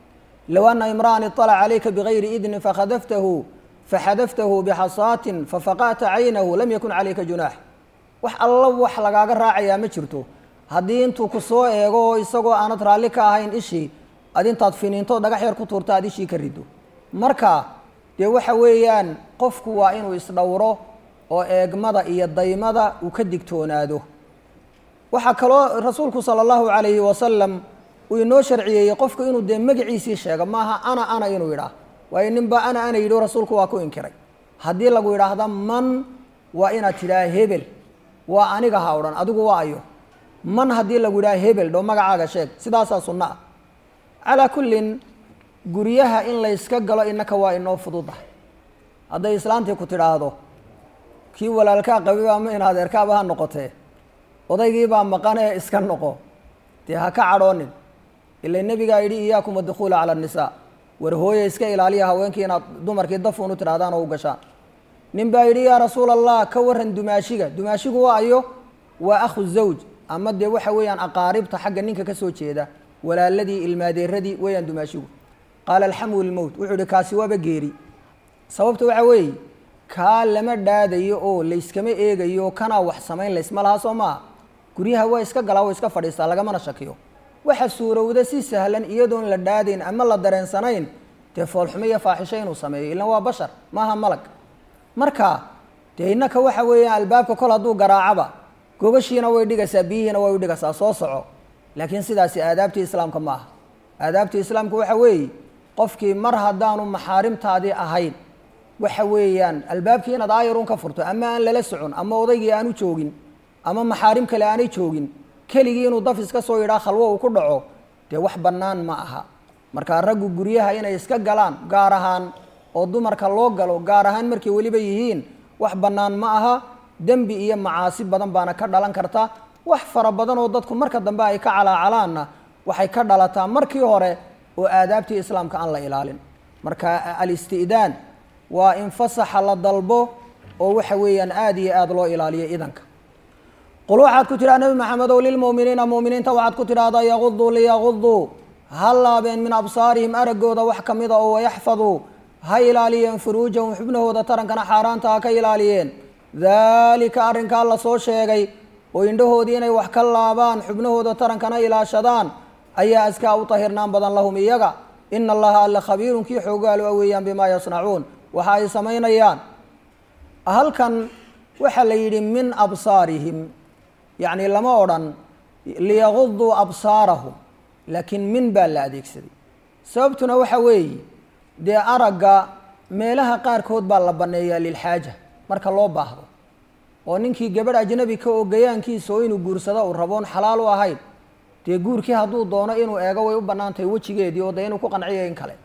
Speaker 1: low ana imra'an iطalaca calayka bigayri idnin fakhadaftahu faxadaftahu bixasaatin fafaqa'ta caynahu lam yakun calayka junaax wax alla wax lagaaga raacayaa ma jirto haddii intuu ku soo eego oo isagoo aanad raalli ka ahayn ishii ad intaad finiinto dhagax yar ku tuurta aad ishii ka riddo marka dee waxa weeyaan qofku waa inuu isdhowro oo eegmada iyo daymada uu ka digtoonaado waxaa kaloo rasuulku sala allahu calayhi wasalam uu inoo sharciyeeyey qofku inuu dee magaciisii sheego maaha ana ana inuu yidhaah waayo ninba ana ana yidhi rasuulku waa ku inkiray haddii lagu yidhaahda man waa inaad tidhaha hebel waa aniga ha odhan adigu waa ayo man haddii lagu yidhaha hebel dho magacaaga sheeg sidaasaa sunno ah calaa kullin guryaha in layska galo innaka waa inoo fududahay hadday islaantii ku tidhaahdo kii walaalkaa qabiba ama in adeerkaaba ha noqotee odaygiibaa maqanee iska noqo dee ha ka cadhoonin ila nebigaa yidhi iyaakum adukhuula cala annisaa war hooye iska ilaaliya haweenkii inaad dumarkii dafuun u tidhahdaan oo u gashaan nin baa yidhi yaa rasuula allah ka waran dumaashiga dumaashigu waa ayo waa akhu zawj ama dee waxa weeyaan aqaaribta xagga ninka ka soo jeeda walaaladii ilmaadeeradii weeyaan dumaashigu qaala alxamu lmowt wuxuu ihi kaasi waaba geeri sababta waxa weeye kaa lama dhaadayo oo layskama eegayo kanaa wax samayn laysma laha soo maaha guryaha waa iska galaa waa iska fadhiistaa lagamana shakiyo waxa suurowda si sahlan iyadoon la dhaadayn ama la dareensanayn dee foolxumo iyo faaxisho inuu sameeyo ilan waa bashar maaha malag marka dee innaka waxa weeyaan albaabka kol hadduu garaacaba gogashiina way dhigaysaa biyihiina way u dhigaysaa soo soco laakiin sidaasi aadaabtii islaamka ma aha aadaabtii islaamka waxa weeye qofkii mar haddaanu maxaarimtaadii ahayn waxa weeyaan albaabkii inaad aayarun ka furto ama aan lala socon ama odaygii aanu joogin ama maxaarim kale aanay joogin keligii inuu daf iska soo yidhaa khalwo uu ku dhaco dee wax bannaan ma aha markaa raggu guryaha inay iska galaan gaar ahaan oo dumarka loo galo gaar ahaan markay weliba yihiin wax bannaan ma aha dembi iyo macaasi badan baana ka dhalan karta wax fara badan oo dadku marka dambe ay ka calaacalaanna waxay ka dhalataa markii hore oo aadaabtii islaamka aan la ilaalin marka alisti'daan waa in fasaxa la dalbo oo waxa weeyaan aada iyo aada loo ilaaliyo idanka qul waxaad ku tidhaha nebi maxamed ow lilmu'miniina mu'miniinta waxaad ku tidhahdaa yaguduu liyaguduu ha laabeen min absaarihim araggooda wax ka mida oo wayaxfaduu ha ilaaliyeen furuujahum xubnahooda tarankana xaaraanta ha ka ilaaliyeen daalika arrinkaa la soo sheegay oo indhahoodii inay wax ka laabaan xubnahooda tarankana ilaashadaan ayaa askaa u tahirnaan badan lahum iyaga ina allaha alla khabiirun kii xoogaalo a weeyaan bimaa yasnacuun waxa ay samaynayaan halkan waxaa la yidhi min absaarihim yacni lama odhan liyaguduu absaarahum laakiin min baa la adeegsaday sababtuna waxa weeye dee aragga meelaha qaarkood baa la banneeyaa lilxaaja marka loo baahdo oo ninkii gabadh ajnabi ka oo gayaankiisa oo inuu guursado uu raboon xalaal u ahayn dee guurkii hadduu doono inuu eego way u bannaan tahay wejigeedii oo dee inuu ku qanciyo in kale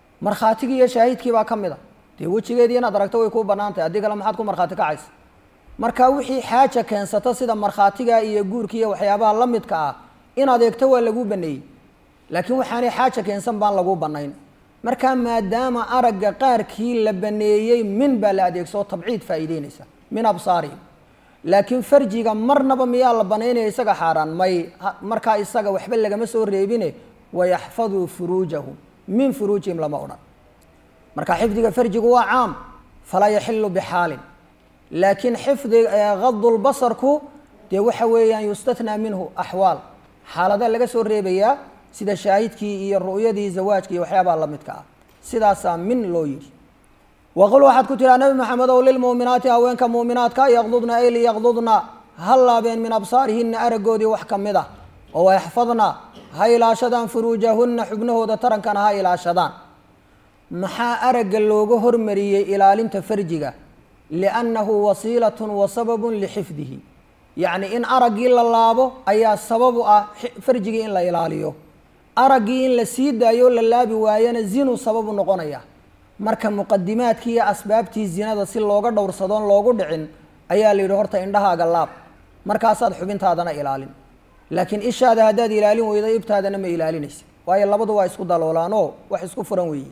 Speaker 1: markhaatigii iyo shaahidkii baa ka mid a dee wejigeedii inaad aragto way kuu bannaan tahay haddii kale maxaad ku markhaati kacaysa
Speaker 2: marka wixii xaaja keensata sida markhaatiga iyo guurka iyo waxyaabaha la midka ah inaad eegto waa laguu baneeyey laakiin waxaanay xaaja keensan baan laguu banayn marka maadaama aragga qaarkii la baneeyey min baa la adeegsoo tabciid faa'iideynaysa min absaarihim laakiin farjiga marnaba miyaa la banaynaya isaga xaaraan may markaa isaga waxba lagama soo reebine wayaxfaduu furuujahum min furuujihim lama odhan marka xifdiga farjigu waa caam falaa yaxilu bixaalin laakiin xifdi gadulbasarku dee waxa weeyaan yustathnaa minhu axwaal xaalada laga soo reebayaa sida shaahidkii iyo ru'yadii zawaajka iyo waxyaabaha la midka ah sidaasaa min loo yidhi waqul waxaad ku tiraa nabi maxamed ow lilmu'minaati haweenka mu'minaadka yaqdudna ay liyaqdudna ha laabeen min absaarihina araggoodii wax ka mid ah oo wayaxfadna ha ilaashadaan furuujahunna xubnahooda tarankana ha ilaashadaan maxaa aragga looga hormariyey ilaalinta farjiga liannahu wasiilatun wa sababun lixifdihi yacni in araggii la laabo ayaa sabab u ah farjigii in la ilaaliyo araggii in la sii daayo la laabi waayana zinuu sababu noqonaya marka muqadimaadkii iyo asbaabtii zinada si looga dhowrsadoon loogu dhicin ayaa la yidhi horta indhahaaga laab markaasaad xubintaadana ilaalin laakiin ishaada haddaad ilaalin weydo ibtaadana ma ilaalinaysa waayo labadu waa isku daloolaanoo wax isku furan weeye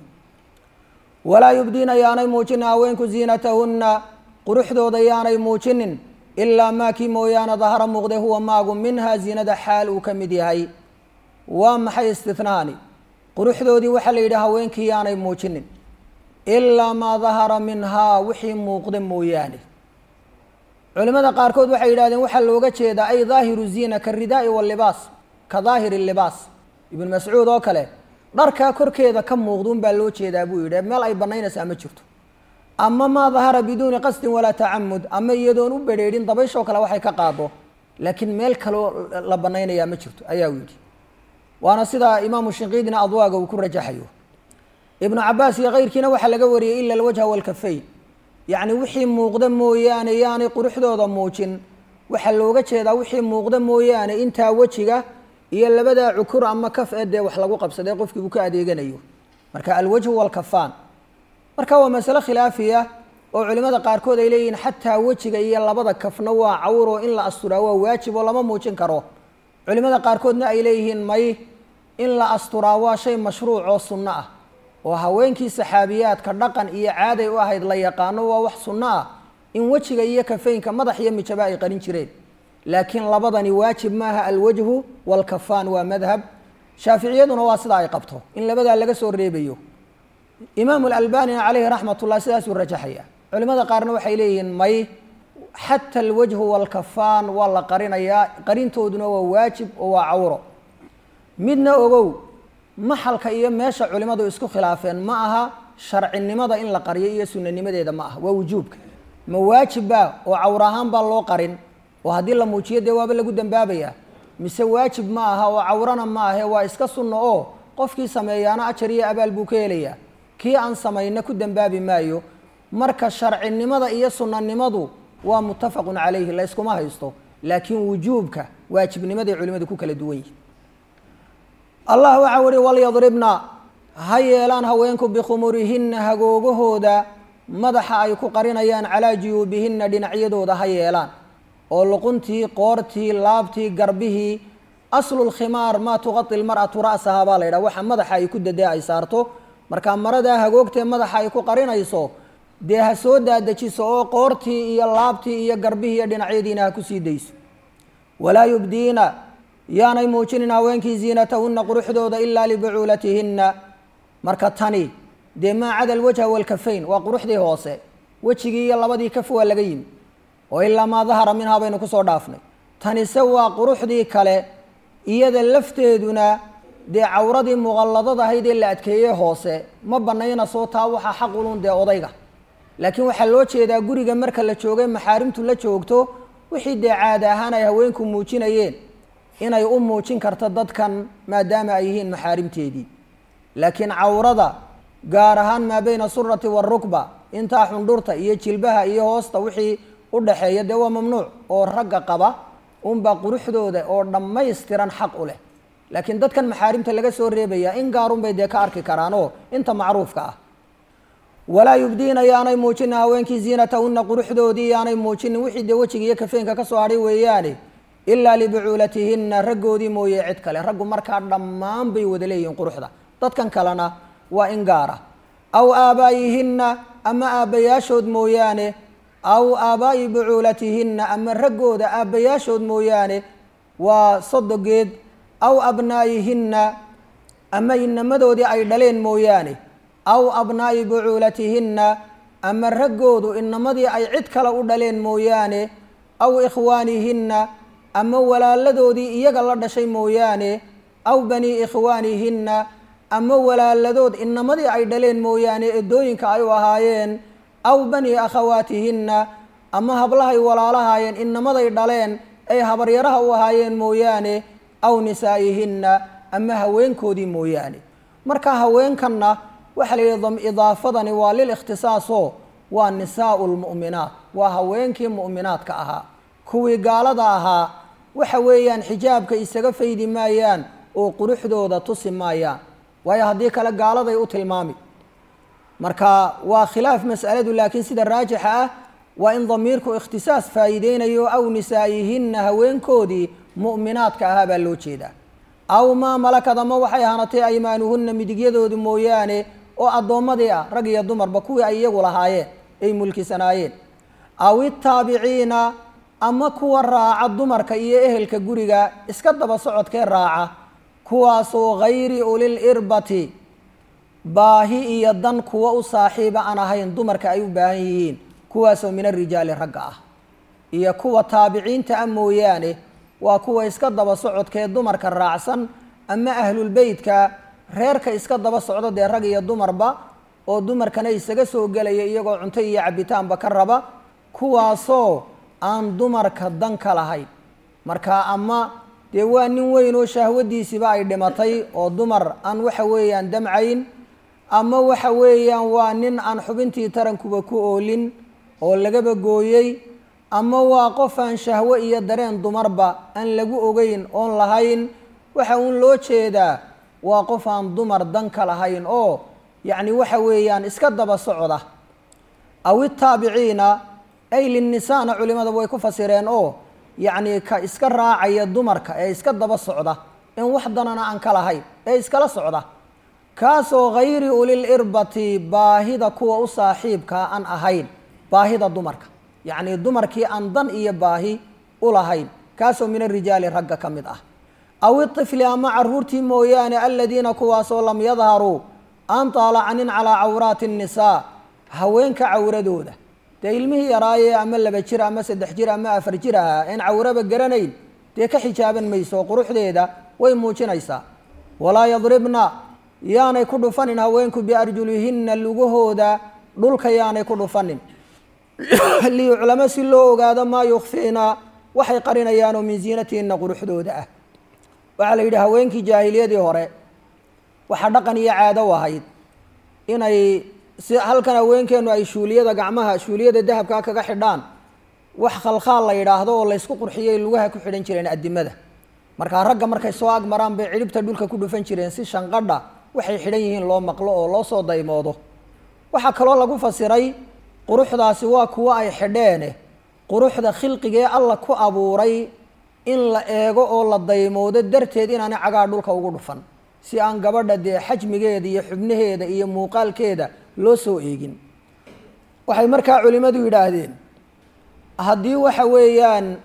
Speaker 2: walaa yubdiina yaanay muujinin haweenku ziinatahunna quruxdooda yaanay muujinin ilaa maakii mooyaane dahara muuqde huwa maagu minhaa ziinada xaal uu ka mid yahay waa maxay istinaani quruxdoodii waxaa la yidhi haweenkii yaanay muujinin ilaa maa dahara minhaa wixii muuqda mooyaane culimada qaarkood waxay yidhahdeen waxaa looga jeedaa ay daahiru ziina ka ridaa'i walibaas ka daahiri libaas ibnu mascuud oo kale dharkaa korkeeda ka muuqduun baa loo jeedaa buu yidhi meel ay banaynaysaa ma jirto ama maa dahara biduuni qasdin walaa tacamud ama iyadoon u bedheedhin dabayshoo kale waxay ka qaado laakiin meel kaloo la banaynayaa ma jirto ayaa yidhi waana sidaa imaamu shinqiidina adwaaga uu ku rajaxayo ibnu cabaas iyo keyrkiina waxaa laga wariyey ila alwajha walkafayn yacni wixii muuqda mooyaane yaanay quruxdooda muujin waxaa looga jeedaa wixii muuqda mooyaane intaa wejiga iyo labadaa cukur ama kaf ee dee wax lagu qabsadee qofkii uu ka adeeganayo marka alwajhu walkafaan marka waa masale khilaafiya oo culimada qaarkood ay leeyihiin xataa wejiga iyo labada kafna waa cawroo in la asturaa waa waajib oo lama muujin karo culimada qaarkoodna ay leeyihiin may in la asturaa waa shay mashruuc oo sunno ah oo haweenkii saxaabiyaadka dhaqan iyo caaday u ahayd la yaqaano waa wax sunno ah in wejiga iyo kafeynka madax iyo mijaba ay qarin jireen laakiin labadani waajib maaha alwajhu walkafaan waa madhab shaaficiyaduna waa sidaa ay qabto in labadaa laga soo reebayo imaamu alalbanina caleyhi raxmat ullah sidaasuu rajaxaya culimada qaarna waxay leeyihiin may xata alwajhu walkafaan waa la qarinayaa qarintooduna waa waajib oo waa cawro midna ogow maxalka iyo meesha culimadu isku khilaafeen ma aha sharcinimada in la qariyo iyo sunanimadeeda ma aha waa wujuubka ma waajibba oo cawr ahaan baa loo qarin oo haddii la muujiyo dee waaba lagu dambaabaya mise waajib ma aha oo cawrana ma ahe waa iska sunno oo qofkii sameeyaana ajar iyo abaal buu ka helayaa kii aan samayna ku dambaabi maayo marka sharcinimada iyo sunanimadu waa muttafaqun calayhi la yskuma haysto laakiin wujuubka waajibnimaday culimadu ku kala duwan yihin allah waxaa uhi walyadribna ha yeelaan haweenku bikhumurihinna hagoogahooda madaxa ay ku qarinayaan calaa juyuubihinna dhinacyadooda ha yeelaan oo luquntii qoortii laabtii garbihii aslulkhimaar maa tuqai lmar'atu ra'saha baa la yidhaha waxa madaxa ay ku dadee ay saarto markaa maradaa hagoogtee madaxa ay ku qarinayso dee ha soo daadejiso oo qoortii iyo laabtii iyo garbihii iyo dhinacyadiina ha kusii dayso walaa yubdiina yaanay muujinin haweenkii ziinatahunna quruxdooda ilaa libucuulatihinna marka tani dee maa cada alwajha walkafayn waa quruxdii hoose wejigii iyo labadii kaf waa laga yimi oo ilaa maa dahara minhaa baynu kusoo dhaafnay tanise waa quruxdii kale iyada lafteeduna dee cawradii muqalladad ahayd ee la adkeeyey hoose ma banaynasoo taa waxaa xaqulun dee odayga laakiin waxaa loo jeedaa guriga marka la joogay maxaarimtu la joogto wixii dee caada ahaan ay haweenku muujinayeen inay u muujin karto dadkan maadaama ay yihiin maxaarimteedii laakiin cawrada gaar ahaan maa beyna surati waarukba intaa xundhurta iyo jilbaha iyo hoosta wixii u dhaxeeya dee waa mamnuuc oo ragga qaba unbaa quruxdooda oo dhammaystiran xaq u leh laakiin dadkan maxaarimta laga soo reebaya in gaarun bay dee ka arki karaan oo inta macruufka ah walaa yubdiina yaanay muujinin haweenkii ziinatahunna quruxdoodii yaanay muujinin wixii dee wejiga iyo kafeenka ka soo hadhay weeyaane ilaa libucuulatihinna raggoodii mooye cid kale raggu markaa dhammaan bay wada leeyihiin quruxda dadkan kalena waa in gaara aw aabaa'ihinna ama aabbayaashood mooyaane aw aabaa'i bucuulatihinna ama raggooda aabbayaashood mooyaane waa sodogeed aw abnaa'ihinna ama inamadoodii ay dhaleen mooyaane aw abnaa'i bucuulatihinna ama raggoodu inamadii ay cid kale u dhaleen mooyaane aw ikhwaanihinna ama walaaladoodii iyaga la dhashay mooyaane aw banii ikhwaanihinna ama walaaladood inamadii ay dhaleen mooyaane eedooyinka ay u ahaayeen aw banii akhawaatihinna ama hablahay walaalahaayeen inamaday dhaleen ay habaryaraha u ahaayeen mooyaane aw nisaa'ihinna ama haweenkoodii mooyaane marka haweenkanna waxaa la yidhi idaafadani waa lil ikhtisaasoo waa nisaau lmu'minaat waa haweenkii mu'minaadka ahaa kuwii gaalada ahaa waxa weeyaan xijaabka isaga faydi maayaan oo quruxdooda tusi maayaan waayo haddii kale gaaladay u tilmaami marka waa khilaaf mas'aladu laakiin sida raajixa ah waa in damiirku ikhtisaas faa'iideynayo aw nisaa'ihinna haweenkoodii mu'minaadka ahaa baa loo jeedaa aw maa malakad ama waxay ahaanatay aymaanuhunna midigyadoodu mooyaane oo addoommadii ah rag iyo dumarba kuwii ay iyagu lahaayeen ay mulkisanaayeen aw itaabiciina ama kuwa raaca dumarka iyo ehelka guriga iska daba socodkee raaca kuwaasoo hayri ulil irbati baahi iyo dan kuwa u saaxiiba aan ahayn dumarka ay u baahan yihiin kuwaasoo min arijaali ragga ah iyo kuwa taabiciinta ah mooyaane waa kuwa iska daba socodkee dumarka raacsan ama ahlulbeytka reerka iska daba socdo dee rag iyo dumarba oo dumarkana isaga soo gelaya iyagoo cunto iyo cabitaanba ka raba kuwaasoo aan dumarka dan ka lahayn marka ama dee waa nin weyn oo shahwadiisiba ay dhimatay oo dumar aan waxa weeyaan damcayn ama waxa weeyaan waa nin aan xubintii tarankuba ku oolin oo lagaba gooyey ama waa qof aan shahwo iyo dareen dumarba aan lagu ogeyn oon lahayn waxa uun loo jeedaa waa qof aan dumar dan ka lahayn oo yacni waxa weeyaan iska daba socda aw itaabiciina ay linnisaana culimada way ku fasireen oo yacni ka iska raacaya dumarka ee iska daba socda in wax danana aan ka lahayn ee iskala socda kaasoo hayri ulil irbati baahida kuwa u saaxiibkaa aan ahayn baahida dumarka yacni dumarkii aan dan iyo baahi u lahayn kaasoo min arijaali ragga ka mid ah aw itifli ama caruurtii mooyaane aladiina kuwaasoo lam yadharuu aan taalacanin calaa cawraati innisaa haweenka cawradooda dee ilmihii yaraayee ama laba jir ama saddex jir ama afar jir ahaa een cawraba garanayn dee ka xijaaban mayso quruxdeeda way muujinaysaa walaa yadribna yaanay ku dhufanin haweenku biarjulihinna lugahooda dhulka yaanay ku dhufanin liyuclamo si loo ogaado maa yukfiina waxay qarinayaanoo min ziinatihinna quruxdooda ah waxaa la yidhi haweenkii jaahiliyadii hore waxaa dhaqan iyo caado u ahayd inay si halkan haweenkeenu ay shuuliyada gacmaha shuuliyada dahabkaa kaga xidhaan wax khalkhaal la yidhaahdo oo laysku qurxiyay lugaha ku xidhan jireen adimada markaa ragga markay soo ag maraan bay cidhibta dhulka ku dhufan jireen si shanqadha waxay xidhan yihiin loo maqlo oo loo soo daymoodo waxaa kaloo lagu fasiray quruxdaasi waa kuwo ay xidheene quruxda khilqigee alla ku abuuray in la eego oo la daymoodo darteed inaanay cagaa dhulka ugu dhufan si aan gabadha dee xajmigeeda iyo xubnaheeda iyo muuqaalkeeda loo soo eegin waxay markaa culimmadu yidhaahdeen haddii waxa weeyaan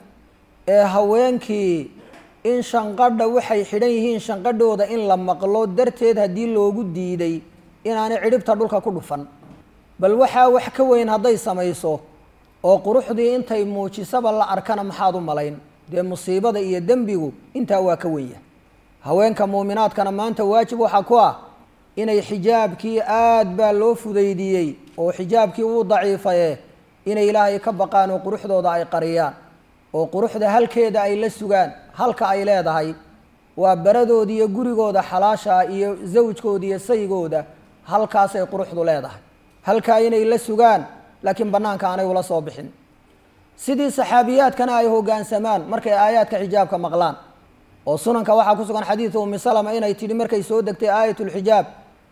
Speaker 2: haweenkii in shanqadha waxay xidhan yihiin shanqadhooda in la maqlo darteed haddii loogu diiday inaanay cidhibta dhulka ku dhufan bal waxaa wax ka weyn hadday samayso oo quruxdii intay muujisaba la arkana maxaad u malayn dee musiibada iyo dembigu intaa waa ka wenya haweenka muuminaadkana maanta waajib waxaa ku ah inay xijaabkii aad baa loo fudaydiyey oo xijaabkii uu daciifaye inay ilaahay ka baqaan oo quruxdooda ay qariyaan oo quruxda halkeeda ay la sugaan halka ay leedahay waa baradooda iyo gurigooda xalaasha iyo zawjkooda iyo saygooda halkaasay quruxdu leedahay halkaa inay la sugaan laakiin bannaanka aanay ula soo bixin sidii saxaabiyaadkana ay hoggaansamaan markay aayaadka xijaabka maqlaan oo sunanka waxaa ku sugan xadiidu ummi salama inay tidhi markay soo degtay aayatulxijaab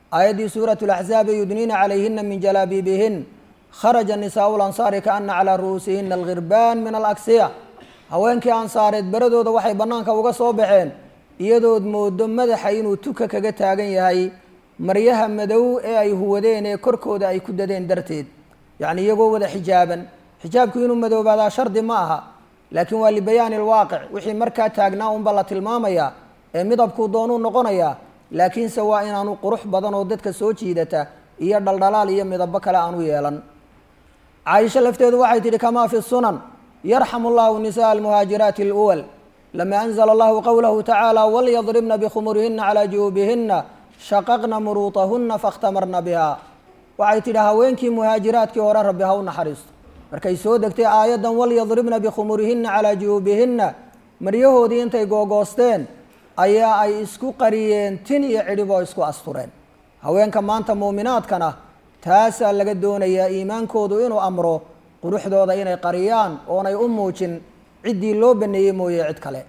Speaker 2: aayaddii suuratu laxzaabi yudniina calayhina min jalaabiibihin kharaja nisaau lansaari kaana calaa ru'uusihina alghirbaan min alaksiya haweenkii ansaareed beradooda waxay bannaanka uga soo baxeen iyadood moodo madaxa inuu tuka kaga taagan yahay maryaha madow ee ay huwadeen ee korkooda ay ku dadeen darteed yacni iyagoo wada xijaaban xijaabku inuu madoobaadaa shardi ma aha laakiin waa libayaani alwaaqic wixii markaa taagnaa unba la tilmaamayaa ee midabkuu doonuu noqonayaa laakiinse waa inaanu qurux badan oo dadka soo jiidata iyo dhaldhalaal iyo midabo kale aanu yeelan caaisho lafteedu waxay tidhi kamaa fi sunan yarxamu allahu nisaءa almuhaajiraati اluwal lama anzla allahu qowlahu tacaala walyadribna bikhumurihina calaa ju'uubihina shaqaqna muruutahuna faاkhtamarna biha waxay tidhi haweenkii muhaajiraadkii hore rabbi ha u naxariisto markay soo degtay aayaddan walyadribna bikhumurihina calaa ju'uubihinna maryahoodii intay googoosteen ayaa ay isku qariyeen tin iyo cidhib oo isku astureen haweenka maanta muuminaadkana taasaa laga doonayaa iimaankoodu inuu amro quruxdooda inay qariyaan oonay u muujin ciddii loo baneeyey mooye cid kale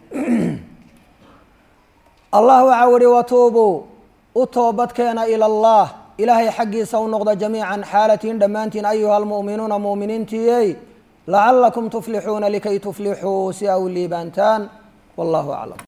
Speaker 2: allah waxaa uhi watuubuu u toobadkeena ila allah ilaahay xaggiisa u noqda jamiican xaalatiin dhammaantiin ayuha almu'minuuna mu'miniintiiyey lacalakum tuflixuuna likay tuflixuu si aw liibaantaan wallahu aclam